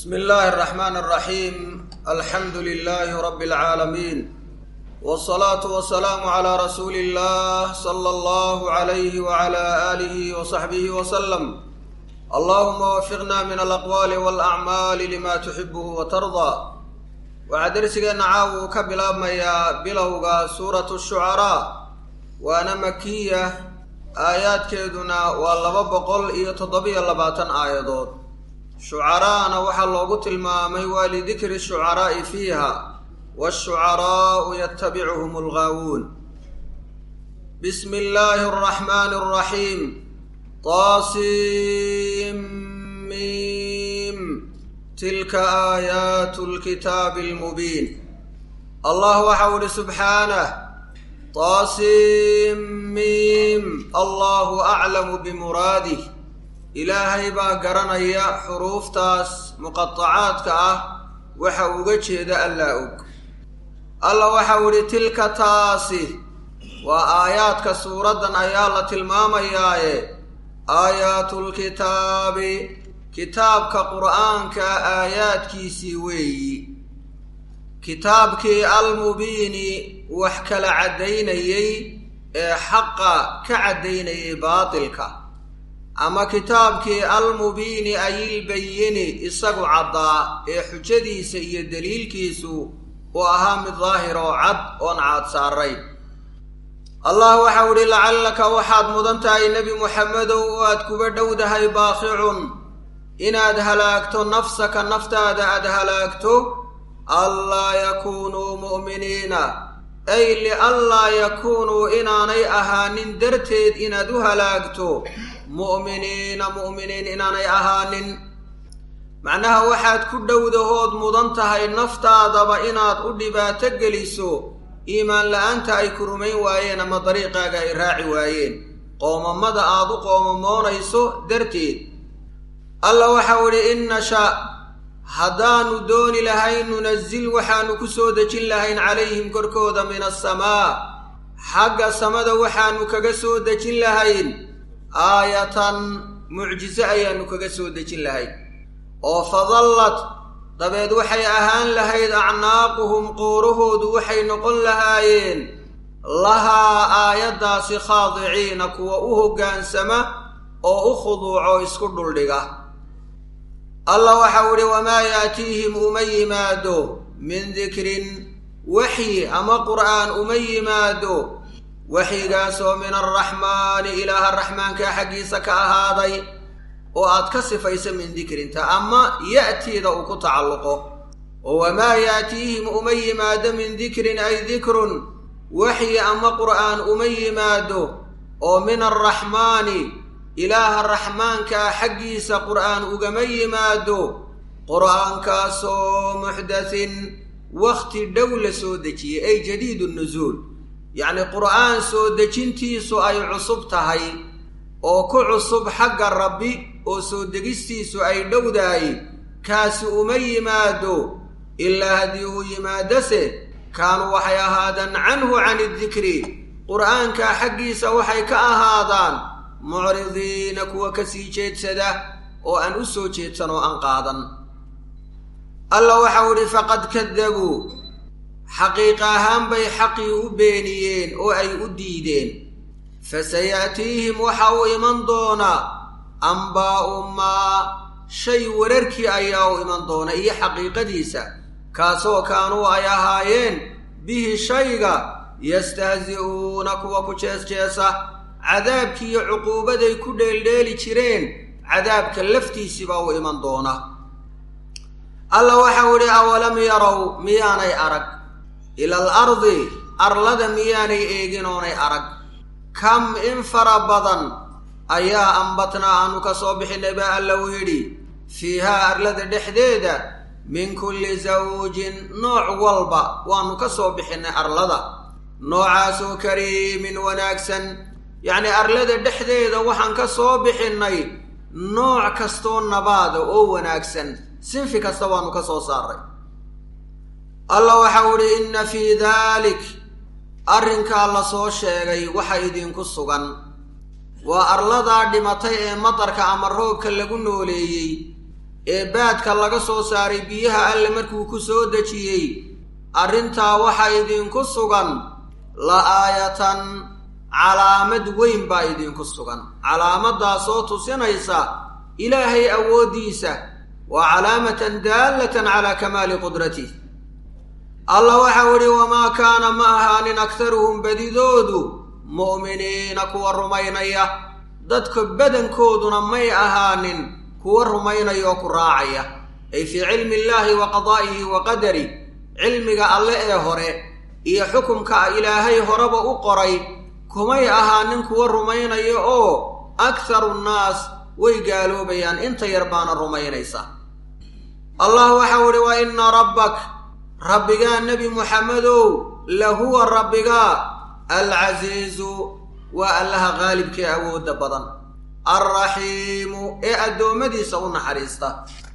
bsmi illaahi اraxmaan اraxiim alxamdu lilaahi rabi اlcaalamiin wsalaatu wasalaamu calaa rasuuli illah sala allahu alayhi wala aalihi wasaxbihi wasalam allahuma wafiqna min alaqwaali walacmaali lima tuxibuhu watardaa waxaa dersigeenna caawa uu ka bilaabmayaa bilowga suuratu shucaraa waana makiya aayaadkeeduna waa laba boqol iyo toddobiyo labaatan aayadood shucaraana waxaa loogu tilmaamay waa lidikri shucaraa'i fiiha waashucaraa'u yatabicuhum algaawuun bismi illaahi araxmaani araxiim tasimim tilka aayaatu lkitaabi almubiin allah waxau ihi subxaanah tasimim allahu aclamu bimuraadih ilaahay baa garanaya xuruuftaas muqatacaadka ah waxa uga jeeda allaa og alla waxau idhi tilka taasi waa aayaadka suuraddan ayaa la tilmaamayaaye aayaatul-kitaabi kitaabka qur'aanka aayaadkiisii weeyi kitaabkii almubiini wax kala caddaynayey ee xaqa ka caddaynayay baatilka ama kitaabkii almubiini ayilbayini isagu caddaa ee xujadiisa iyo daliilkiisu uu ahaa mid daahir oo cad oon caad saarayn allah waxau idhi lacallaka waxaad mudan tahay nebi muxamedow oo aad kuba dhowdahay baaqicun inaad halaagto nafsaka naftaada aad halaagto anlaa yakuunuu mu'miniina ay lianlaa yakuunuu inaanay ahaanin darteed inaad u halaagto mu'miniina mu'miniin inaanay ahaanin macnaha waxaad ku dhowdahood mudan tahay naftaadaba inaad u dhibaato geliso iimaan la-aanta ay ku rumayn waayeen ama dariiqaaga ay raaci waayeen qoomamada aad u qoomamoonayso darteed alla waxau idhi in nasha haddaannu dooni lahayn nunazil waxaannu ku soo dejin lahayn calayhim korkooda min asamaa xagga samada waxaannu kaga soo dejin lahayn aayatan mucjiso ayaannu kaga soo dejin lahayn oo fadallad dabeed waxay ahaan lahayd acnaaquhum quurahoodu waxay noqon lahaayeen lahaa aayaddaasi khaadiciina kuwa u hoggaansama oo u khuduuco isku dhuldhiga allah waxau idhi wamaa yaatiihim uma yimaado min dikrin waxyi ama qur'aan uma yimaado waxyigaasoo min alraxmaani ilaaha raxmaanka xaggiisa ka ahaaday oo aad ka sifaysa min dikrinta ama ya'tiida uu ku tacalluqo oo wamaa yaatiihim uma yimaado min dikrin ay dikrun waxyi ama qur'aan uma yimaado oo min alraxmaani ilaaha raxmaankaa xaggiisa qur'aan ugama yimaado qur'aankaasoo muxdathin wakhti dhow la soo dejiyey ay jadiidu nusuul yacni qur'aan soo dejintiisu ay cusub tahay oo ku cusub xagga rabbi oo soo degistiisu ay dhowdahay kaasi uma yimaado ilaa haddii uu yimaadose kaanuu waxay ahaadaan canhu cani dikri qur'aankaa xaggiisa waxay ka ahaadaan mucridiina kuwa ka sii jeedsada oo aan u soo jeedsan oo aan qaadan alla waxau idhi faqad kadabuu xaqiiqa ahaan bay xaqii u beeniyeen oo ay u diideen fasaya'tiihim waxa uu iman doonaa ambaa'u maa shay wararkii ayaa u iman doona iyo xaqiiqadiisa kaasoo kaanuu ay ahaayeen bihi shayga yastahzi'uuna kuwa ku jees-jeesa cadaabkii iyo cuquubaday ku dheeldheeli jireen cadaabka laftiisiibaa u iman doona alla waxau idhi awalam yarow miyaanay arag ila al ardi arlada miyaanay eegin oonay arag kam in fara badan ayaa ambatnaa aanu ka soo bixinay baa alla u yidhi fiihaa arlada dhexdeeda min kulli zawjin nooc walba waannu ka soo bixinnay arlada noocaasoo kariimin wanaagsan yacnii arlada dhexdeeda waxaan ka soo bixinnay nooc kastoo nabaada oo wanaagsan sinfi kasta waannu ka soo saaray allah waxau idhi inna fii daalik arrinkaa la soo sheegay waxa idinku sugan waa arladaa dhimatay ee madarka ama roobka lagu nooleeyey ee baadka laga soo saaray biyaha alle markuu ku soo dejiyey arrintaa waxaa idinku sugan la aayatan calaamad weyn baa idinku sugan calaamadaasoo tusinaysa ilaahay awooddiisa waa calaamatan daallatan calaa kamaali qudratih allah waxau idhi wamaa kaana ma ahaanin aktaruhum badidoodu mu'miniina kuwa rumaynaya dadka badankooduna may ahaanin kuwa rumaynaya oo ku raacaya ay fii cilmi illaahi wa qadaa'ihi wa qadari cilmiga alle ee hore iyo xukumka ilaahay horeba u qoray kumay ahaanin kuwa rumaynaya oo akharu nnaas way gaaloobayaan inta yar baana rumaynaysa allah waxau idhi wa inna rabbak rabbigaa nebi muxamedow lahuwa rabbigaa alcasiizu waa allaha qaalibkee awoodda badan alraxiimu ee addoommadiisa u naxariista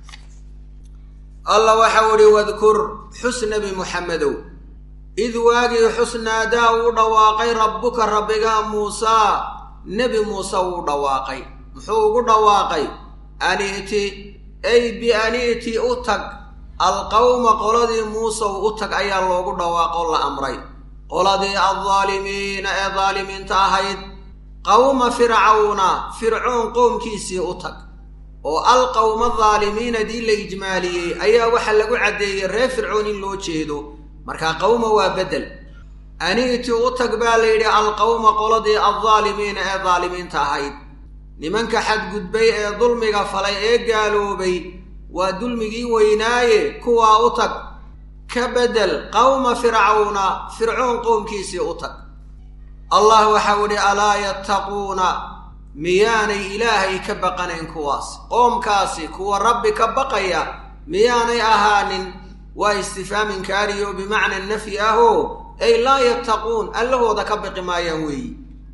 allah waxau idhi wadkur xus nebi muxamedow id waagii xusnaadaa uu dhawaaqay rabbuka rabbigaa muusaa nebi muuse wuu dhawaaqay muxuu ugu dhawaaqay ani'ti ay biani'ti u tag alqawma qoladii muusew u tag ayaa loogu dhawaaqo la amray qoladii aldaalimiina ee daalimiinta ahayd qawma fircawna fircoon qowmkiisii u tag oo alqawma daalimiina dii la ijmaaliyey ayaa waxaa lagu caddeeyey reer fircoon in loo jeedo markaa qawma waa beddel ani'ti u tag baa la yidhi alqawma qoladii aldaalimiina ee daalimiinta ahayd nimanka xadgudbay ee dulmiga falay ee gaaloobay waa dulmigii weynaaye kuwaa u tag ka beddel qawma fircawna fircoon qowmkiisii u tag allah waxau idhi alaa yattaquuna miyaanay ilaahay ka baqanayn kuwaas qoomkaasi kuwa rabbi ka baqaya miyaanay ahaanin waa istifhaam inkaariyo bimacna nafyi ahoo ay laa yattaquun allahooda ka baqi maayaan weeyi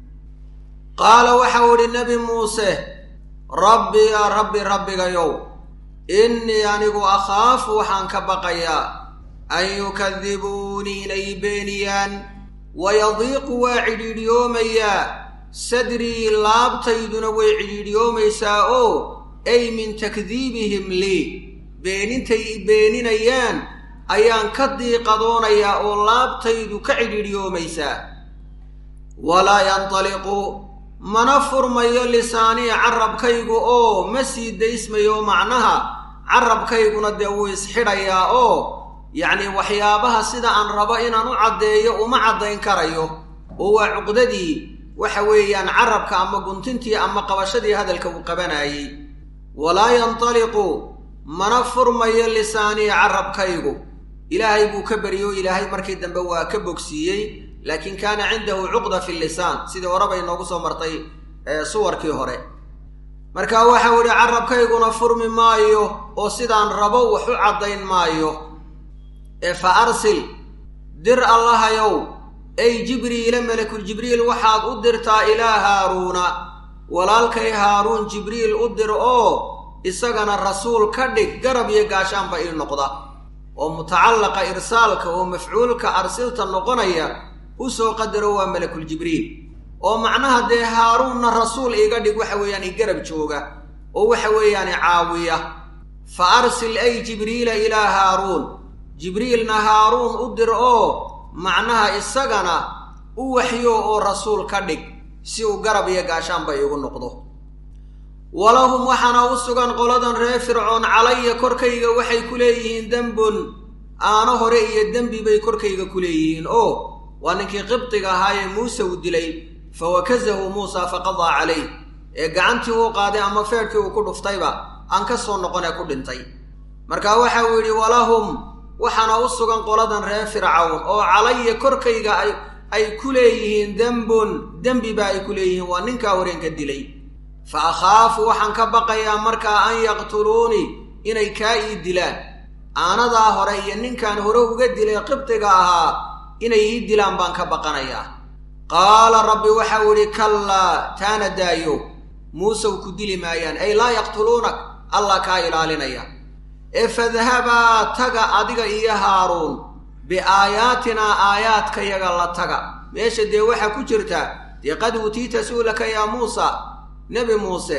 qaala waxau idhi nebi muuse rabbi yaa rabbi rabbigayow innii anigu akhaafu waxaan ka baqayaa an yukadibuunii inay beeniyaan wayadiiqu waa cidhiidhiyoomayaa sadrii laabtayduna way cidhiidhiyoomaysaa oo ay min takdiibihim lii beenintay i beeninayaan ayaan ka diiqadoonayaa oo laabtaydu ka cidhiidhiyoomaysaa walaa yantaliqu mana furmayo lisaanii carabkaygu oo ma sii daysmayo macnaha carabkayguna dee wuu isxidhayaa oo yacnii waxyaabaha sida aan rabo inaan u caddeeyo uma caddayn karayo oo waa cuqdadii waxa weeyaan carabka ama guntintii ama qabashadii hadalka uu qabanayey walaa yantaliqu mana furmayo lisaanii carabkaygu ilaahay buu ka beriyo ilaahay markii dambe waa ka bogsiiyey laakiin kaana cindahu cuqda fi lisaan sidii horeba inoogu soo martay suwarkii hore marka waxau idhi carabkayguna furmi maayo oo sidaan rabo wax u caddayn maayo ee fa arsil dir allahayow ay jibriila malakul jibriil waxaad u dirtaa ilaa haaruuna walaalkay haaruun jibriil u dir oo isagana rasuul ka dhig garab iyo gaashaanba ii noqda oo mutacallaqa irsaalka oo mafcuulka arsilta noqonaya u soo qadaro waa malakul jibriil oo macnaha dee haaruunna rasuul iiga dhig waxa weeyaan i garab jooga oo waxa weeyaan i caawiya fa arsil ay jibriila ilaa haaruun jibriilna haaruun u dir oo macnaha isagana u waxyo oo rasuul ka dhig si uu garab iyo gaashaanba iigu noqdo walahum waxaana u sugan qoladan reer fircoon calaya korkayga waxay ku leeyihiin dembun aano hore iyo dembi bay korkayga ku leeyihiin oo waa ninkii qibdiga ahaayee muuse uu dilay fa wakazahu muusa faqadaa calayh ee gacantii uu qaaday ama feedhkii uu ku dhuftayba aan ka soo noqon ee ku dhintay marka waxa uu yidhi walahum waxaana u sugan qoladan reer fircawn oo calaya korkayga ay ay ku leeyihiin dembun dembiba ay ku leeyihiin waa ninkaa wareenka dilay fa akhaafu waxaan ka baqayaa markaa an yaqtuluunii inay kaa ii dilaan aanadaa hore iyo ninkaan hore uga dilay qibdiga ahaa inay ii dilaan baan ka baqanayaa qaala rabbi waxau idhi kallaa taana daayo muusew ku dili maayaan ay laa yaqtuluunak allah kaa ilaalinaya ee fadhabaa taga adiga iyo haaruun biaayaatinaa aayaadkayaga la taga meesha dee waxaa ku jirta dee qad uutiita su'laka yaa muusa nebi muuse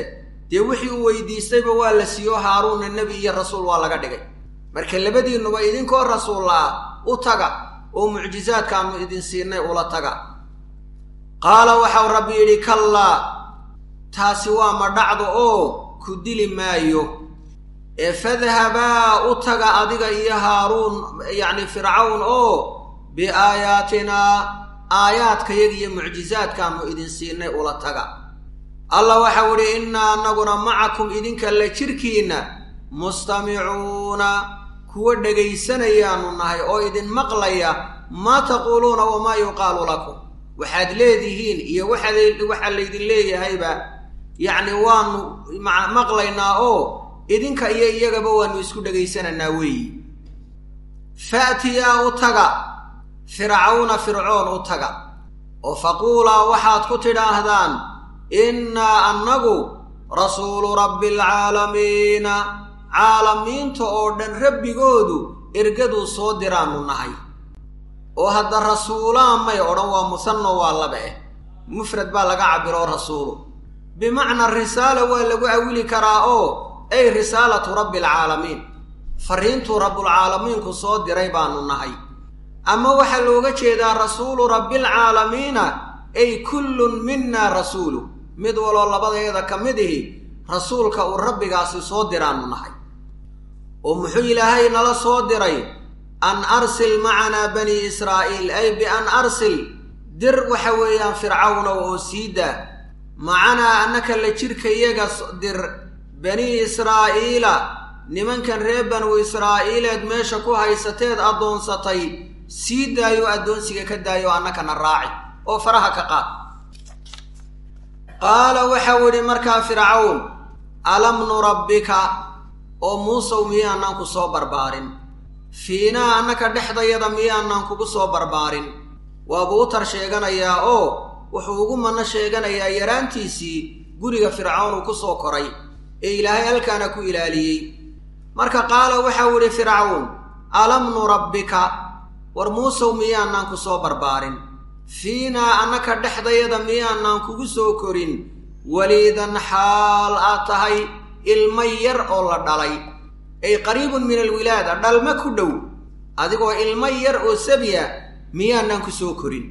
dee wixii uu weydiistayba waa la siiyo haaruunna nebi iyo rasuul waa laga dhigay marka labadiinnuba idinkoo rasuul ah u taga oo mucjizaadkaannu idin siinay ula taga qaala waxau rabbi yidhi kallaa taasi waa ma dhacdo oo ku dili maayo ee fadhabaa u taga adiga iyo haaruun yacni fircawn oo biaayaatinaa aayaadkayaga iyo mucjizaadkaannu idin siinay ula taga allah waxau idhi innaa annaguna macakum idinka la jirkiinna mustamicuuna kuwa dhegaysanayaannu nahay oo idin maqlaya maa taquuluuna wamaa yuqaalu lakum waxaad leedihiin iyo waxaad waxaa laydin leeyahayba yacni waanu maqlaynaa oo idinka iyo iyagaba waanu isku dhagaysanaynaa weeyi fa'tiyaa u taga fircawna fircoon u taga oo faquulaa waxaad ku tidhaahdaan innaa annagu rasuulu rabbi alcaalamiina caalamiinta oo dhan rabbigoodu ergaduu soo diraannu nahay oo hadda rasuulaan may odhan waa musanno waa laba eh mufrad baa laga cabiroo rasuulu bimacnaa risaala waa lagu awili karaa oo ay risaalatu rabbi alcaalamiin farriintuu rabbulcaalamiinku soo diray baannu nahay ama waxaa looga jeedaa rasuulu rabbialcaalamiina ay kullun minna rasuulu mid waloo labadeeda ka mid ihi rasuulka uu rabbigaasi soo diraannu nahay oo muxuu ilaahay nala soo diray an arsil macanaa banii israa'iil ay bian arsil dir waxa weeyaan fircawnow oo sii daa macanaa annaka la jirkayaga dir banii israa'iila nimankan reer banu israa'iileed meesha ku haysateed addoonsatay sii daayo addoonsiga ka daayo annakana raaci oo faraha ka qaad qaala waxau idhi markaa fircawn alam nurabbika oo muusow miyaanaan ku soo barbaarin fiinaa annaka dhexdayada miyaanaan kugu soo barbaarin waabuu u tar sheeganayaa oo wuxuu ugu manno sheeganayaa yaraantiisii guriga fircawn uu ku soo koray ee ilaahay halkaana ku ilaaliyey marka qaala waxau idhi fircawn alam nurabbika war muusow miyaanaan ku soo barbaarin fiinaa annaka dhexdayada miyaanaan kugu soo korin weliidan xaal aad tahay ilmo yar oo la dhalay ay qariibun min alwilaada dhalma ku dhow adigoo ilmo yar oo sabiya miyaanaan ku soo korin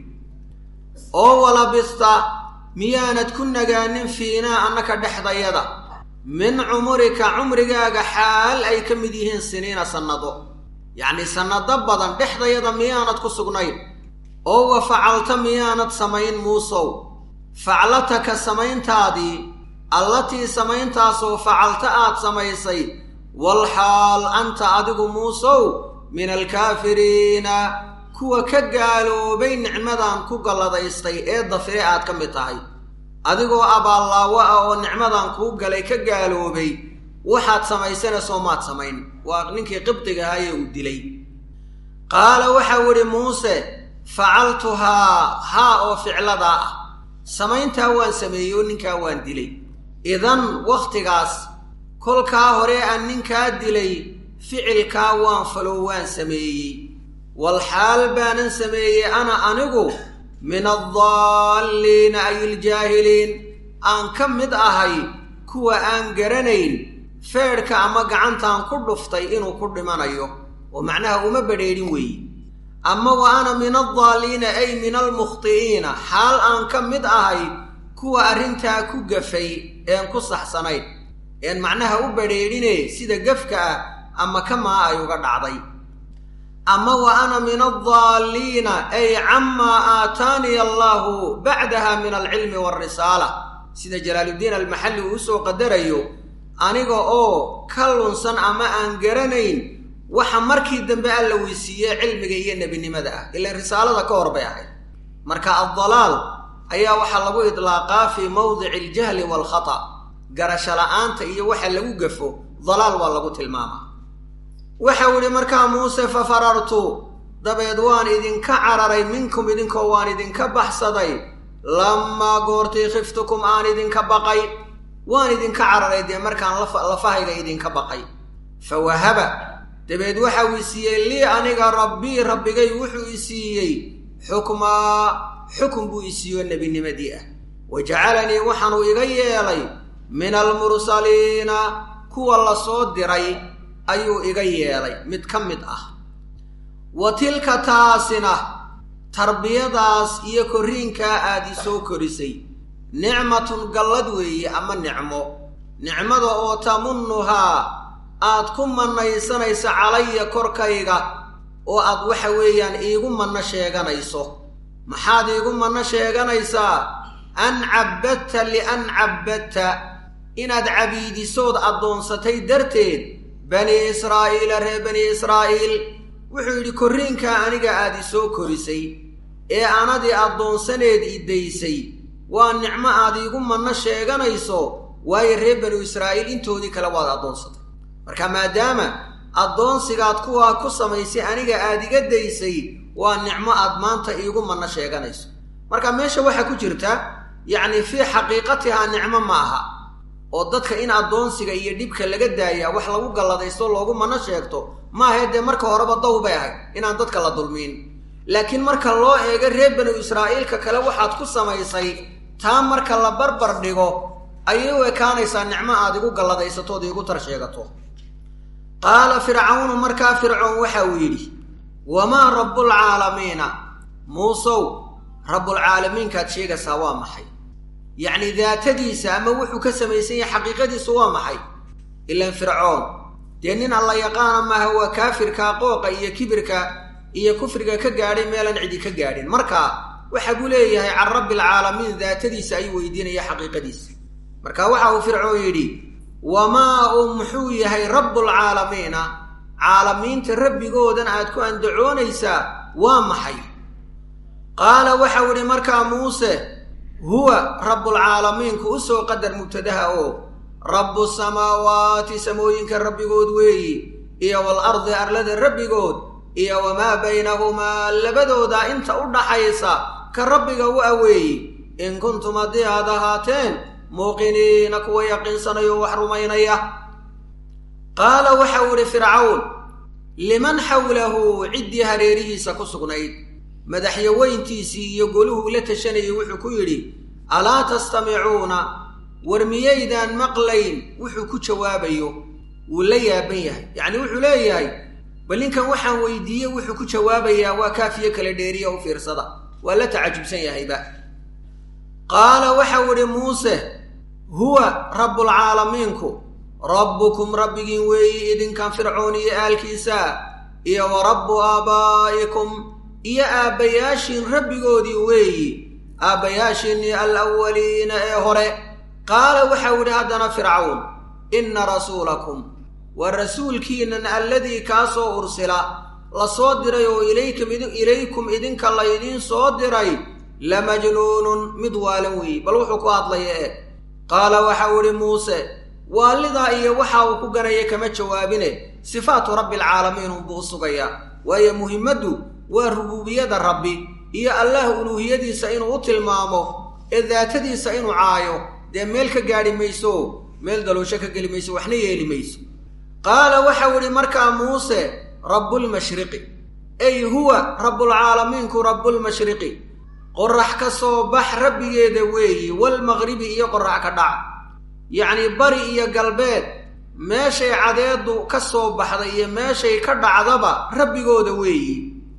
oo walabista miyaanad ku nagaanin fiinaa annaka dhexdayada min cumurika cumrigaaga xaal ay ka mid yihiin siniina sannado yacnii sannado badan dhexdayada miyaanad ku sugnayn oo wa facalta miyaanad samayn muusow faclataka samayntaadii allatii samayntaasoo facalta aad samaysay walxaal anta adigu muusow min alkaafiriina kuwa ka gaaloobay nicmadan ku galladaystay ee dafire aad ka mid tahay adigoo abaallaawo ah oo nicmadan kuu galay ka gaaloobay waxaad samaysanaysoo maad samayn waa ninkii qibdiga ahaayee uu dilay qaala waxau idhi muuse facaltuhaa haa oo ficladaa ah samayntaa waan sameeyey oo ninkaa waan dilay idan wakhtigaas kolkaa hore aan ninkaa dilay ficilkaa waan faloo waan sameeyey walxaal baanan sameeyey ana anigu min addaalliina ay iljaahiliin aan ka mid ahay kuwa aan garanayn feedhka ama gacantaan ku dhuftay inuu ku dhimanayo oo macnaha uma badrheedhin weeye ama wa ana min addaalliina ay min almukhti'iina xaal aan ka mid ahay kuwa arrintaa ku gafay een ku saxsanayn een macnaha u badrheedhine sida gafka ah ama kamaa ay uga dhacday ama wa ana min addaalliina ay camaa aataaniya allaahu bacdaha min alcilmi waalrisaala sida jalaaluddiin almaxalli uu usoo qadarayo aniga oo ka lunsan ama aan garanayn waxa markii dambe alla weysiiyey cilmiga iyo nebinimada ah ilaan risaalada ka hor bay ahayd marka addalaal ayaa waxaa lagu idlaaqaa fii mawdici aljahli waalkhata garasho la'aanta iyo waxa lagu gafo dalaal waa lagu tilmaamaa waxau idhi markaa muuse fa farartu dabeed waan idinka cararay minkum idinkoo waan idinka baxsaday lammaa goortii khiftukum aan idinka baqay waan idinka cararay dee markaan lafahayga idinka baqay fa wahaba dabeed waxau i siiyey lii aniga rabbii rabbigay wuxuu i siiyey xukmaa xukun buu i siiyo nebinimadii ah wa jacalanii waxaanuu iga yeelay min almursaliina kuwa la soo diray ayuu iga yeelay mid ka mid ah wa tilka taasina tarbiyadaas iyo korriinkaa aad i soo korisay nicmatun gallad weeye ama nicmo nicmada oo tamunnuhaa aad ku mannaysanayso calaya korkayga oo aad waxa weeyaan iigu manno sheeganayso maxaad iigu manno sheeganaysaa an cabbadta lian cabbadta inaad cabiidisood addoonsatay darteed bani israa'iila reer bani israa'iil wuxuu yidhi korriinkaa aniga aad i soo korisay ee anadii addoonsaneed i daysay waa nicmo aad iigu manno sheeganayso waayo reer banu israa'iil intoodii kale waad addoonsatay marka maadaama addoonsigaad kuwaa ku samaysay aniga aad iga daysay waa nicmo aad maanta iigu manno sheeganayso marka meesha waxaa ku jirta yacni fii xaqiiqatihaa nicmo ma aha oo dadka in addoonsiga iyo dhibka laga daayaa wax lagu galladaysto loogu manno sheegto maahae dee marka horeba daw bay ahayd inaan dadka la dulmiin laakiin marka loo eego reer banu israa'iilka kale waxaad ku samaysay taa marka la barbar dhigo ayay u ekaanaysaa nicmo aad igu galladaysato ood iigu tar sheegato qaala fircawnu markaa fircoon waxa uu yidhi wamaa rabbulcaalamiina muusow rabbulcaalamiinkaad sheegaysaa waa maxay yacni daatadiisa ama wuxuu ka samaysan yahay xaqiiqadiisu waa maxay ilaan fircoon dee nin alla yaqaana maaha waa kaafirka qooqa iyo kibirka iyo kufriga ka gaadhay meelaan cidi ka gaadhin marka waxa buu leeyahay can rabbialcaalamiin daatadiisa ayuu weydiinaya xaqiiqadiisa marka waxa uu fircoon yidhi wamaa uu muxuu yahay rabbulcaalamiina caalamiinta rabbigoodan aad ku andacoonaysaa waa maxay qaala waxau idhi markaa muuse huwa rabbulcaalamiinku u soo qadar mubtadaha oo rabbu samaawaati samooyinka rabbigood weeyi iyo walardi arlada rabbigood iyo wamaa baynahumaa labadooda inta u dhaxaysa ka rabbiga u aweeyi in kuntum haddii aad ahaateen muuqiniina kuwa yaqiinsanayo wax rumaynaya qaala waxau idhi fircawn liman xawlahu ciddii hareerihiisa ku sugnayd madaxyaweyntiisii iyo goluhuu la tashanayay wuxuu ku yidhi alaa tastamicuuna war miyaydaan maqlayn wuxuu ku jawaabayo wuu la yaaban yahay yacni wuxuu leeyahay bal ninkan waxaan weydiiyey wuxuu ku jawaabayaa waa kaafiyo kala dheeriya u fiirsada waa la tacajubsan yahayba qaala waxau idhi muuse huwa rabbulcaalamiinku rabbukum rabbigiin weeyi idinkan fircoon iyo aalkiisa iyo wa rabbu aabaa'ikum iyo aabbayaashiin rabbigoodii weeyi aabbayaashiinnii alawaliina ee hore qaala waxau idhi haddana fircawn inna rasuulakum waa rasuulkiinan alladii kaa soo ursila la soo diray oo ilaykum idinka laydiin soo diray la majnuunun mid waalan weeyi bal wuxuu ku hadlaya e qaala waxau idhi muuse waalidaa iyo waxa uu ku ganaya kama jawaabine sifaatu rabbialcaalamiin unbuu u sugayaa waayo muhimmaddu waa rubuubiyada rabbi iyo allaah uluuhiyadiisa inuu u tilmaamo ee daatadiisa inuu caayo dee meel ka gaadhi mayso meel daloosho ka geli mayso waxna yeeli mayso qaala waxau idhi markaa muuse rabbulmashriqi ey huwa rabbulcaalamiinku rabbulmashriqi qorax ka soo bax rabbigeeda weeyi walmaqribi iyo qorax ka dhac yacnii bari iyo galbeed meeshay cadeeddu ka soo baxday iyo meeshay ka dhacdaba rabbigooda weeyi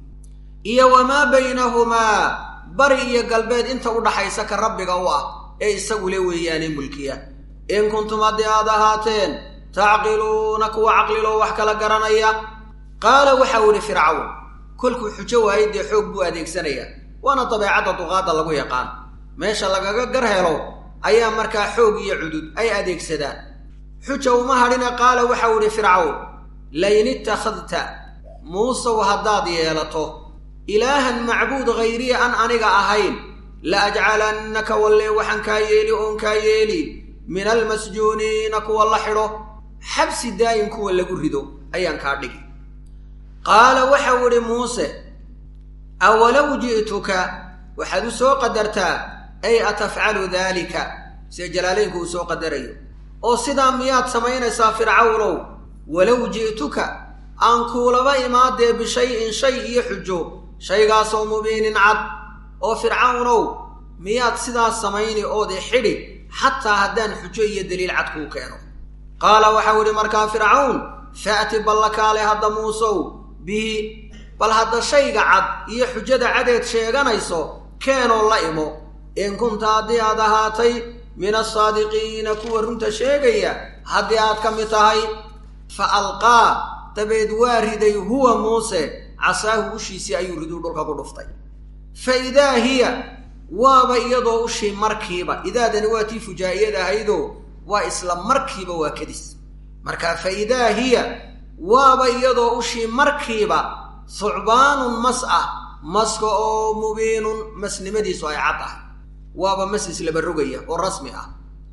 iyo wamaa baynahumaa bari iyo galbeed inta u dhaxaysa ka rabbiga u ah ee isagu le weeyaane mulkiya in kuntum haddii aad ahaateen tacqiluuna kuwa caqliloo wax kala garanaya qaala waxau idhi fircawn kolkuu xujo waayay dee xoog buu adeegsanayaa waana dabeecadda duqaadda lagu yaqaan meesha lagaga gar helo ayaa markaa xoog iyo cudud ay adeegsadaan xuja uma hadhina qaala waxau idhi fircawn lain ittakhadta muusow haddaad yeelato ilaahan macbuud hayriya an aniga ahayn la ajcalannaka wallee waxaan kaa yeeli oon kaa yeeli min almasjuuniina kuwa la xidho xabsi daayin kuwa lagu rido ayaan kaa dhigi qaala waxau idhi muuse awalow ji'tuka waxaad u soo qadartaa ay atafcalu daalika sida jalaalaynku uu soo qadarayo oo sidaa miyaad samaynaysaa fircawnow walow ji'tuka aan kuulaba imaadee bishay-in shay iyo xujo shaygaasoo mubiinin cad oo fircawnow miyaad sidaas samayni oodi xidhi xataa haddaan xujo iyo daliil cad kuu keeno qaala waxau idhi markaa fircawn fa'ti ballakaale hadda muusow bihi bal hadda shayga cad iyo xujada cadeed sheeganayso keenoo la imo in kunta haddii aad ahaatay min asaadiqiina kuwa runta sheegaya haddii aad ka mid tahay fa alqaa dabeed waa riday huwa muuse casaahu ushiisii ayuu riduu dhulka ku dhuftay fa idaa hiya waaba iyadoo ushii markiiba idaadani waa tii fujaa'iyad ahaydoo waa isla markiiba waa kadis marka fa idaa hiya waaba iyadoo ushii markiiba thucbaanun mas ah maska oo mubiinun masnimadiisu ay cad ah waaba mas islaba rogaya oo rasmi ah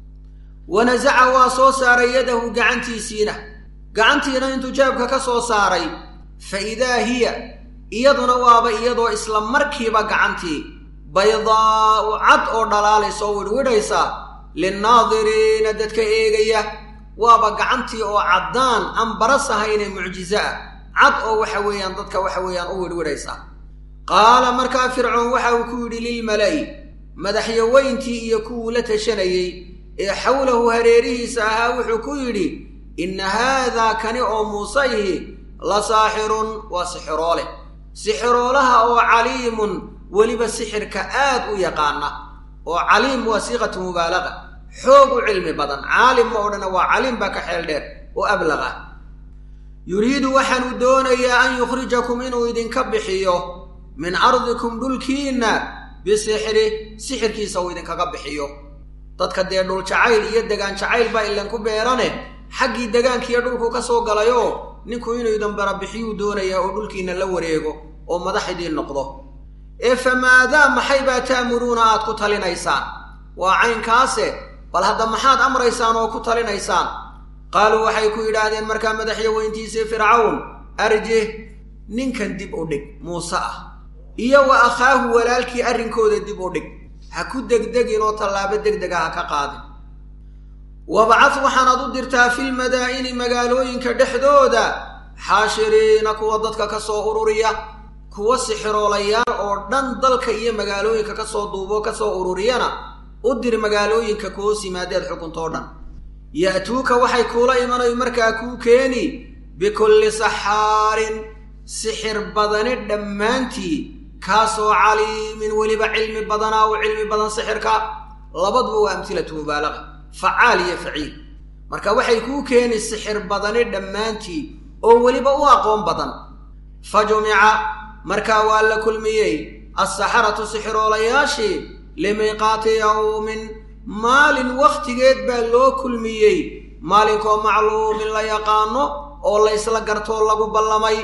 wanasaca waa soo saaray yadahu gacantiisiina gacantiina intuu jaabka ka soo saaray fa idaa hiya iyaduna waaba iyadoo isla markiiba gacantii baydaa'u cad oo dhalaalaysa oo widhwidhaysa linnaadiriina dadka eegaya waaba gacantii oo caddaan aan baras ahaynee mucjiso ah cad oo waxa weeyaan dadka waxa weeyaan u widhwidhaysa qaala markaa fircoon waxa uu ku yidhi lilmala'i madaxyaweyntii iyo kuwuu la tashanayey ee xawlahu hareerihiisa ahaa wuxuu ku yidhi inna haadaa kani oo muuse ihi la saaxirun waa sixiroole sixiroolaha oo caliimun weliba sixirka aad u yaqaana oo caliim waa siiqatu mubaalaqa xoog u cilmi badan caalim ma odhana waa caliim baa ka xeel dheer oo ablaqa yuriidu waxaanu doonayaa an yukhrijakum inuu idinka bixiyo min ardikum dhulkiinna bisixri sixirkiisa uu idinkaga bixiyo dadka dee dhul jacayl iyo degaan jacayl baa ilanku beerane xaggii degaankiiyo dhulku ka soo galayoo ninku inuu idin barabixiyuu doonayaa oo dhulkiinna la wareego oo madax idiin noqdo ee famaadaa maxay baa ta'muruuna aad ku talinaysaan waa caynkaase bal hadda maxaad amraysaan oo ku talinaysaan qaaluu waxay ku yidhaahdeen markaa madaxyaweyntiisii fircawn arjih ninkan dib u dhig muuse ah iyo wa akhaahu walaalkii arrinkooda dib u dhig ha ku degdegin oo tallaabo degdega ha ka qaadin wabcad waxaanaad u dirtaa filmadaa'ini magaalooyinka dhexdooda xaashiriina kuwa dadka ka soo ururiya kuwa sixiroolayaal oo dhan dalka iyo magaalooyinka ka soo duubo ka soo ururiyana u dir magaalooyinka kuhoos yimaadeed xukuntoo dhan ya'tuuka waxay kuula imanayo markaa kuu keeni bikulli saxaarin sixir badani dhammaantii kaasoo caliimin weliba cilmi badanaa u cilmi badan sixirka labaduba waa amhilatu mubaalaqa facaal iyo faciil marka waxay kuu keeni sixir badani dhammaantii oo weliba u aqoon badan fa jumica markaa waa la kulmiyey assaxaratu sixiroolayaashii limiiqaati yawmin maalin wakhtigeed baa loo kulmiyey maalinkoo macluumin la yaqaano oo laysla gartoo lagu ballamay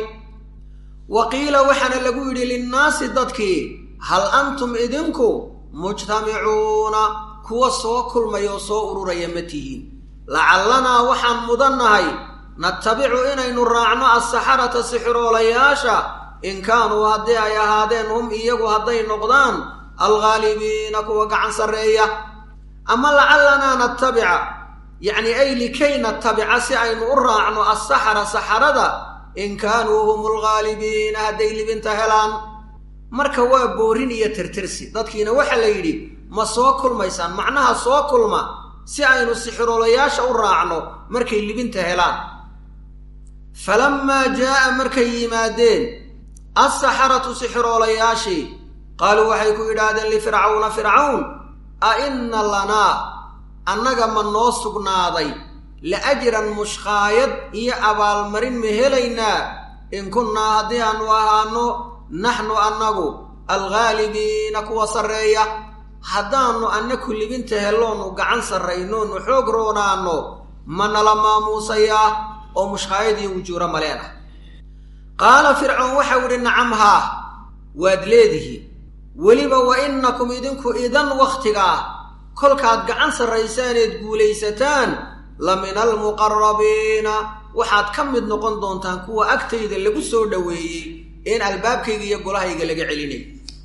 wa qiila waxaana lagu yidhi linnaasi dadkii hal antum idinku mujtamicuuna kuwa soo kulmaya oo soo ururaya ma tihiin lacalanaa waxaan mudannahay natabicu inaynu raacno assaxarata sixiroolayaasha in kaanuu haddii ay ahaadeen hum iyagu hadday noqdaan alghaalibiina kuwa gacan sarreeya ama lacalanaa natabica yacni ay likay natabica si aynu u raacno assaxara saxarada in kaanuu hum alghaalibiina hadday libinta helaan marka waa boorin iyo tirtirsi dadkiina waxaa la yidhi ma soo kulmaysaan macnaha soo kulma si aynu sixiroolayaasha u raacno markay libinta helaan falammaa jaa'a markay yimaadeen assaxaratu sixiroolayaashii qaaluu waxay ku yidhaahdeen lifircawna fircawn a inna lanaa annaga ma noo sugnaaday la ajran mushqaayad iyo abaalmarin ma helaynaa in kunnaa haddii aanu ahaano naxnu annagu alghaalibiina kuwa sarreeya haddaannu annaku libinta helloonu gacan sarraynoonu xoog roonaanno ma nala maamuusayaa oo mushqaayad iyo wujuuro maleen ah qaala fircoon waxau idhi nacam haa waad leedihiin weliba wa innakum idinku idan wakhtigaa kolkaad gacan sarraysaaneed guulaysataan la min almuqarabiina waxaad ka mid noqon doontaan kuwa agtayda lagu soo dhoweeyey een albaabkayga iyo golahayga laga celinay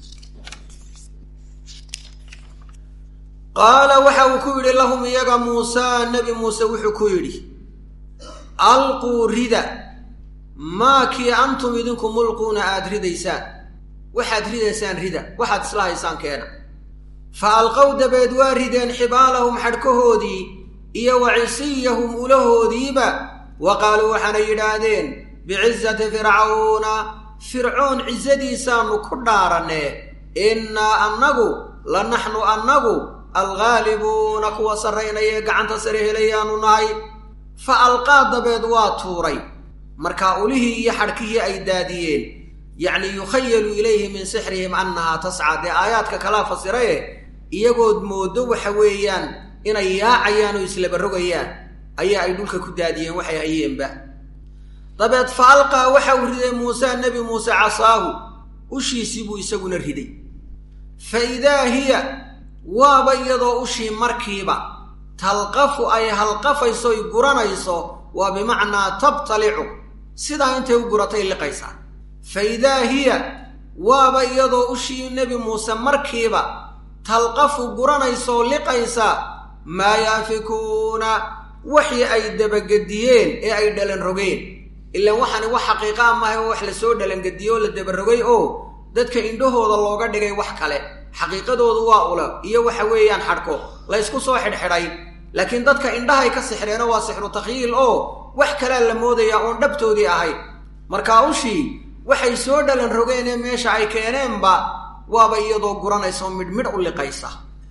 qaala waxa uu ku yidhi lahum iyaga muusaa nebi muuse wuxuu ku yidhi alquu rida maa kii antum idinku mulquuna aada ridaysaan waxaad ridaysaan rida waxaad isla haysaan keena fa alqow dabeed waa rideen xibaalahum xadhkahoodii iyo wa cisiyahum ulahoodiiba wa qaaluu waxaanay yidhaahdeen bicizati fircawna fircoon cisadiisaannu ku dhaaranee innaa annagu la naxnu annagu alghaalibuuna kuwa sarraynaya ee gacanta sare helayaanu nahay fa alqaa dabeed waa tuuray markaa ulihii iyo xadhkihii ay daadiyeen yacni yukhayalu ilayhi min sixrihim annahaa tascaa dee aayaadka kalaa fasiraye iyagood mooddo waxa weeyaan inay yaacayaan oo islabarogayaan ayaa ay dhulka ku daadiyeen waxay hayeenba dabeed fa alqaa waxa uu riday muuse nebi muuse casaahu ushiisii buu isaguna riday fa idaa hiya waaba iyadoo ushii markiiba talqafu ay halqafayso y guranayso waa bimacnaa tabtalicu sidaa intay u guratay liqaysaa fa idaa hiya waaba iyadoo ushii nebi muuse markiiba talqafu guranaysooo liqaysa maa yaafikuuna waxii ay dabagediyeen ee ay dhalan rogeen ilaan waxaani wax xaqiiqa a mahay oo wax lasoo dhalangediye oo la dabarogay oo dadka indhahooda looga dhigay wax kale xaqiiqadoodu waa ula iyo waxa weeyaan xadhko la ysku soo xidhxidhay laakiin dadka indhahay ka sixreeno waa sixru takhyiil oo wax kalea la moodayaa oon dhabtoodii ahayd markaa ushii waxay soo dhalan rogeenee meesha ay keeneenba waaba iyadoo guranaysa oo midhmidh u liqaysa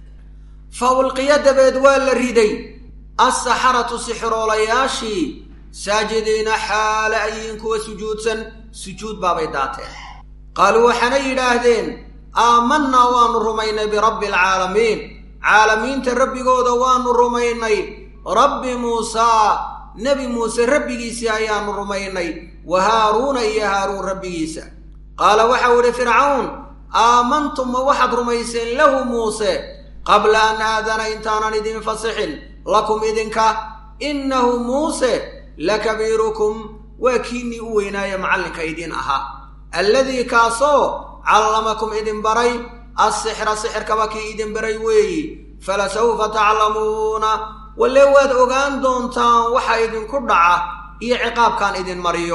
fa ulqiya dabeed waa la riday assaxaratu sixiroolayaashii saajidiina xaala ayiin kuwa sujuudsan sujuud baabay daateen qaaluu waxaanay yidhaahdeen aamannaa waannu rumaynay birabbi alcaalamiin caalamiinta rabbigooda waannu rumaynay rabbi muusaa nebi muuse rabbigiisii ayaannu rumaynay wa haaruuna iyo haaruun rabbigiisa qaala waxau idhi fircawn aamantum ma waxaad rumayseen lahu muuse qabla an aadana intaanan idin fasixin lakum idinka innahu muuse lakabiirukum waa kiinnii u weynaaye macallinka idin ahaa alladii kaasoo callamakum idin baray assixra sixirkaba kii idin baray weeyi falasawfa taclamuuna walle waad ogaan doontaan waxa idinku dhaca iyo ciqaabkaan idin mariyo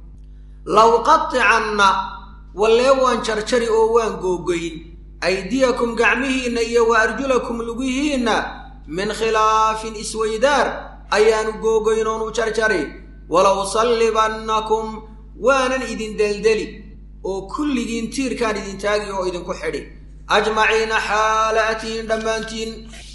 law qaticanna wallee waan jarjari oo waan googoyn aydiyakum gacmihiinna iyo wa arjulakum lugihiinna min khilaafin isweydaar ayaanu googoyn oonu jarjari walow sallibannakum waanan idin deldeli oo kulligiin tiirkaan idin taagi oo idinku xidhi ajmaciina xaala atihin dhammaantiin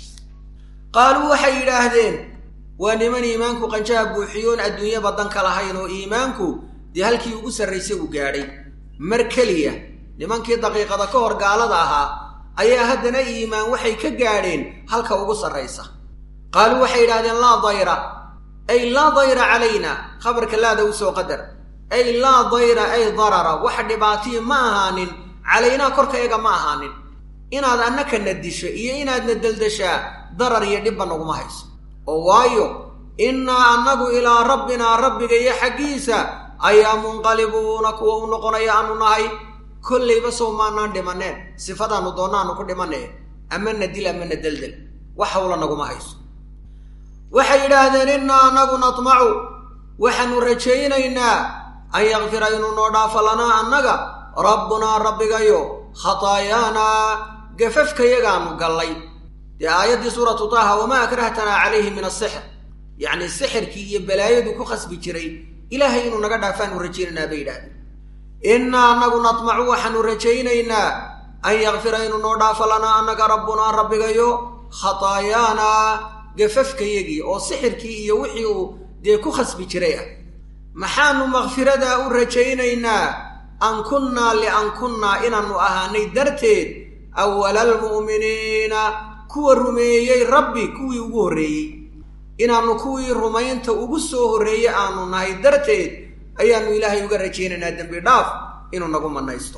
qaaluu waxay yidhaahdeen waa niman iimaanku qanjaha buuxiyoon adduunye badan ka lahayn oo iimaanku dee halkii ugu sarraysay uu gaadhay mar keliya nimankii daqiiqada ka hor gaalada ahaa ayaa haddana iimaan waxay ka gaadheen halka ugu sarraysa qaaluu waxay yidhahdeen laa dayra ay laa dayra calayna khabarka laada u soo qadar ay laa dayra ay darara wax dhibaatiyi ma ahaanin calaynaa korkayaga ma ahaanin inaad annakana disho iyo inaadna deldashaa darar iyo dhibba naguma hayso oo waayo innaa annagu ilaa rabbinaa rabbiga iyo xaggiisa ayaa munqalibuuna kuwa u noqonaya aanu nahay kollayba sow maanaan dhimaneen sifadaannu doonaanu ku dhimanee amana dil amana deldel wax hawla naguma hayso waxay yidhaahdeen innaa annagu natmacu waxaanu rajaynaynaa an yakfira inuu noo dhaafo lanaa annaga rabbunaa rabbigayo khataayaanaa gafafkayagaanu gallay dee aayaddii suuratu taaha wamaa akrahtanaa calayhi min asixr yacni sixirkii iyo balaayadu ku khasbi jiray ilaahay inuu naga dhaafaanu rajaynaynaa bay yidhahdeen innaa annagu natmacu waxaanu rajaynaynaa an yakfira inuu noo dhaafo lanaa annaga rabbunaa rabbigayo khataayaanaa gafafkayagii oo sixirkii iyo wixii uu dee ku khasbi jiray ah maxaanu makfiradaa u rajaynaynaa an kunnaa lian kunnaa inaannu ahaanay darteed awala almu'miniina kuwa rumeeyey rabbi kuwii ugu horreeyey inaannu kuwii rumaynta ugu soo horreeyey aanu nahay darteed ayaannu ilaahay uga rajaynaynaa dembi dhaaf inuu nagu mannaysto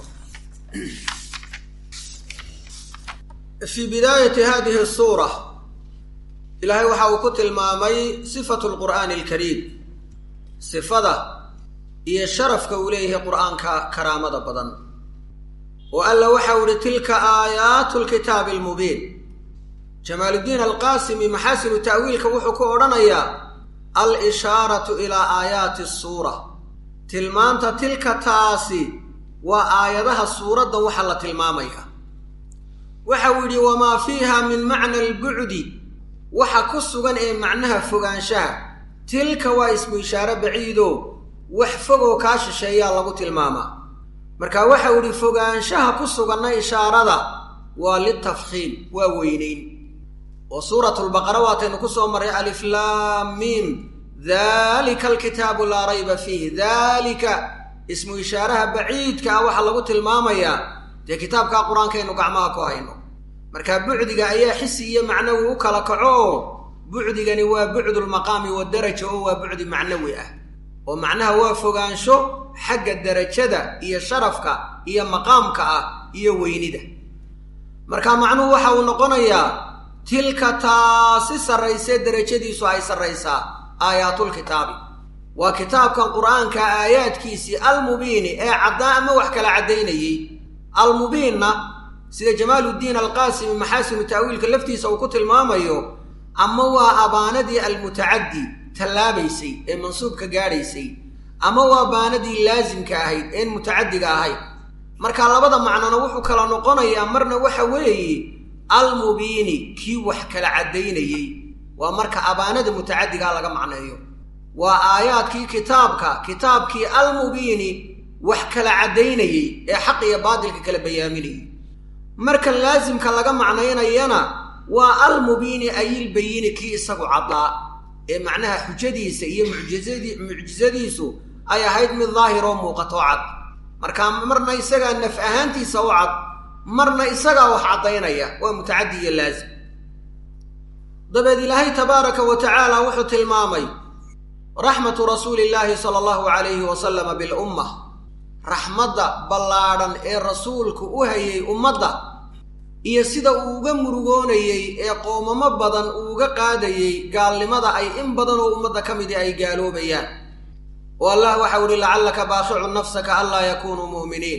fii bidaayati hadihi suura ilaahay waxa uu ku tilmaamay sifatu lqur'aani alkariim sifada iyo sharafka uu leeyahay qur'aanka karaamada badan oo alla waxau ihi tilka aayaatu lkitaabi almubiin jamaaluddiin alqaasimi maxaasinu ta'wiilka wuxuu ku odhanayaa al ishaaratu ilaa aayaati suura tilmaanta tilka taasi waa aayadaha suuraddan waxaa la tilmaamaya waxa uu yidhi wamaa fiiha min macna albucdi waxa ku sugan ee macnaha fogaanshaha tilka waa ismu ishaare baciido wax fogoo kaa shisheeyaa lagu tilmaamaa marka waxa uu yidhi fogaanshaha ku suganna ishaarada waa litafkhiim waa weynayn oo suuratulbaqara waataynu ku soo marray aliflaamiim dalika alkitaabu laa rayba fiih dalika ismu ishaaraha baciidka ah waxaa lagu tilmaamayaa dee kitaabkaa qur-aankaynu gacmaha ku hayno marka bucdiga ayaa xisi iyo macnawi u kala kaco oo bucdigani waa bucdulmaqaami wadaraja oo waa bucdi macnawi ah oo macnaha waa fogaansho xagga darajada iyo sharafka iyo maqaamka ah iyo weynida marka macnuhu waxa uu noqonayaa tilka taasi sarraysee derajadiisu ay sarraysaa aayaatulkitaabi waa kitaabkan qur-aanka aayaadkiisii almubiini ee caddaa ama wax kala caddaynayey almubiinna sida jamaaluddiin alqaasimi maxaasinu ta'wiilka laftiisa uu ku tilmaamayo ama waa abaanadii almutacaddi tallaabaysay ee mansuubka gaadhaysay ama waa baanadii laasimka ahayd een mutacaddiga ahayd marka labada macnona wuxuu kala noqonayaa marna waxa weeye almubiini kii wax kala caddaynayey waa marka abaanada mutacaddigaa laga macneeyo waa aayaadkii kitaabka kitaabkii almubiini wax kala caddaynayey ee xaq iyo baadilka kala bayaaminayay marka laasimka laga macnaynayana waa almubiini ayilbayini kii isagu caddaa ee macnaha xujadiisa iyo mucjizadi mucjisadiisu ay ahayd mid daahir oo muuqato cad marka marna isagaa naf ahaantiisa u cad marna isagaa wax caddaynaya waa mutacaddi iyo laasim dabeed ilaahay tabaaraka wa tacaala wuxuu tilmaamay raxmatu rasuuli illaahi sala allahu calayhi wasalama bilumma raxmadda ballaadhan ee rasuulku u hayay ummadda iyo sida uu uga murugoonayey ee qoomamo badan uu uga qaadayey gaalnimada ay in badan oo ummadda ka midi ay gaaloobayaan oo allah waxau ihi lacallaka baakhicu nafsaka anlaa yakuunuu mu'miniin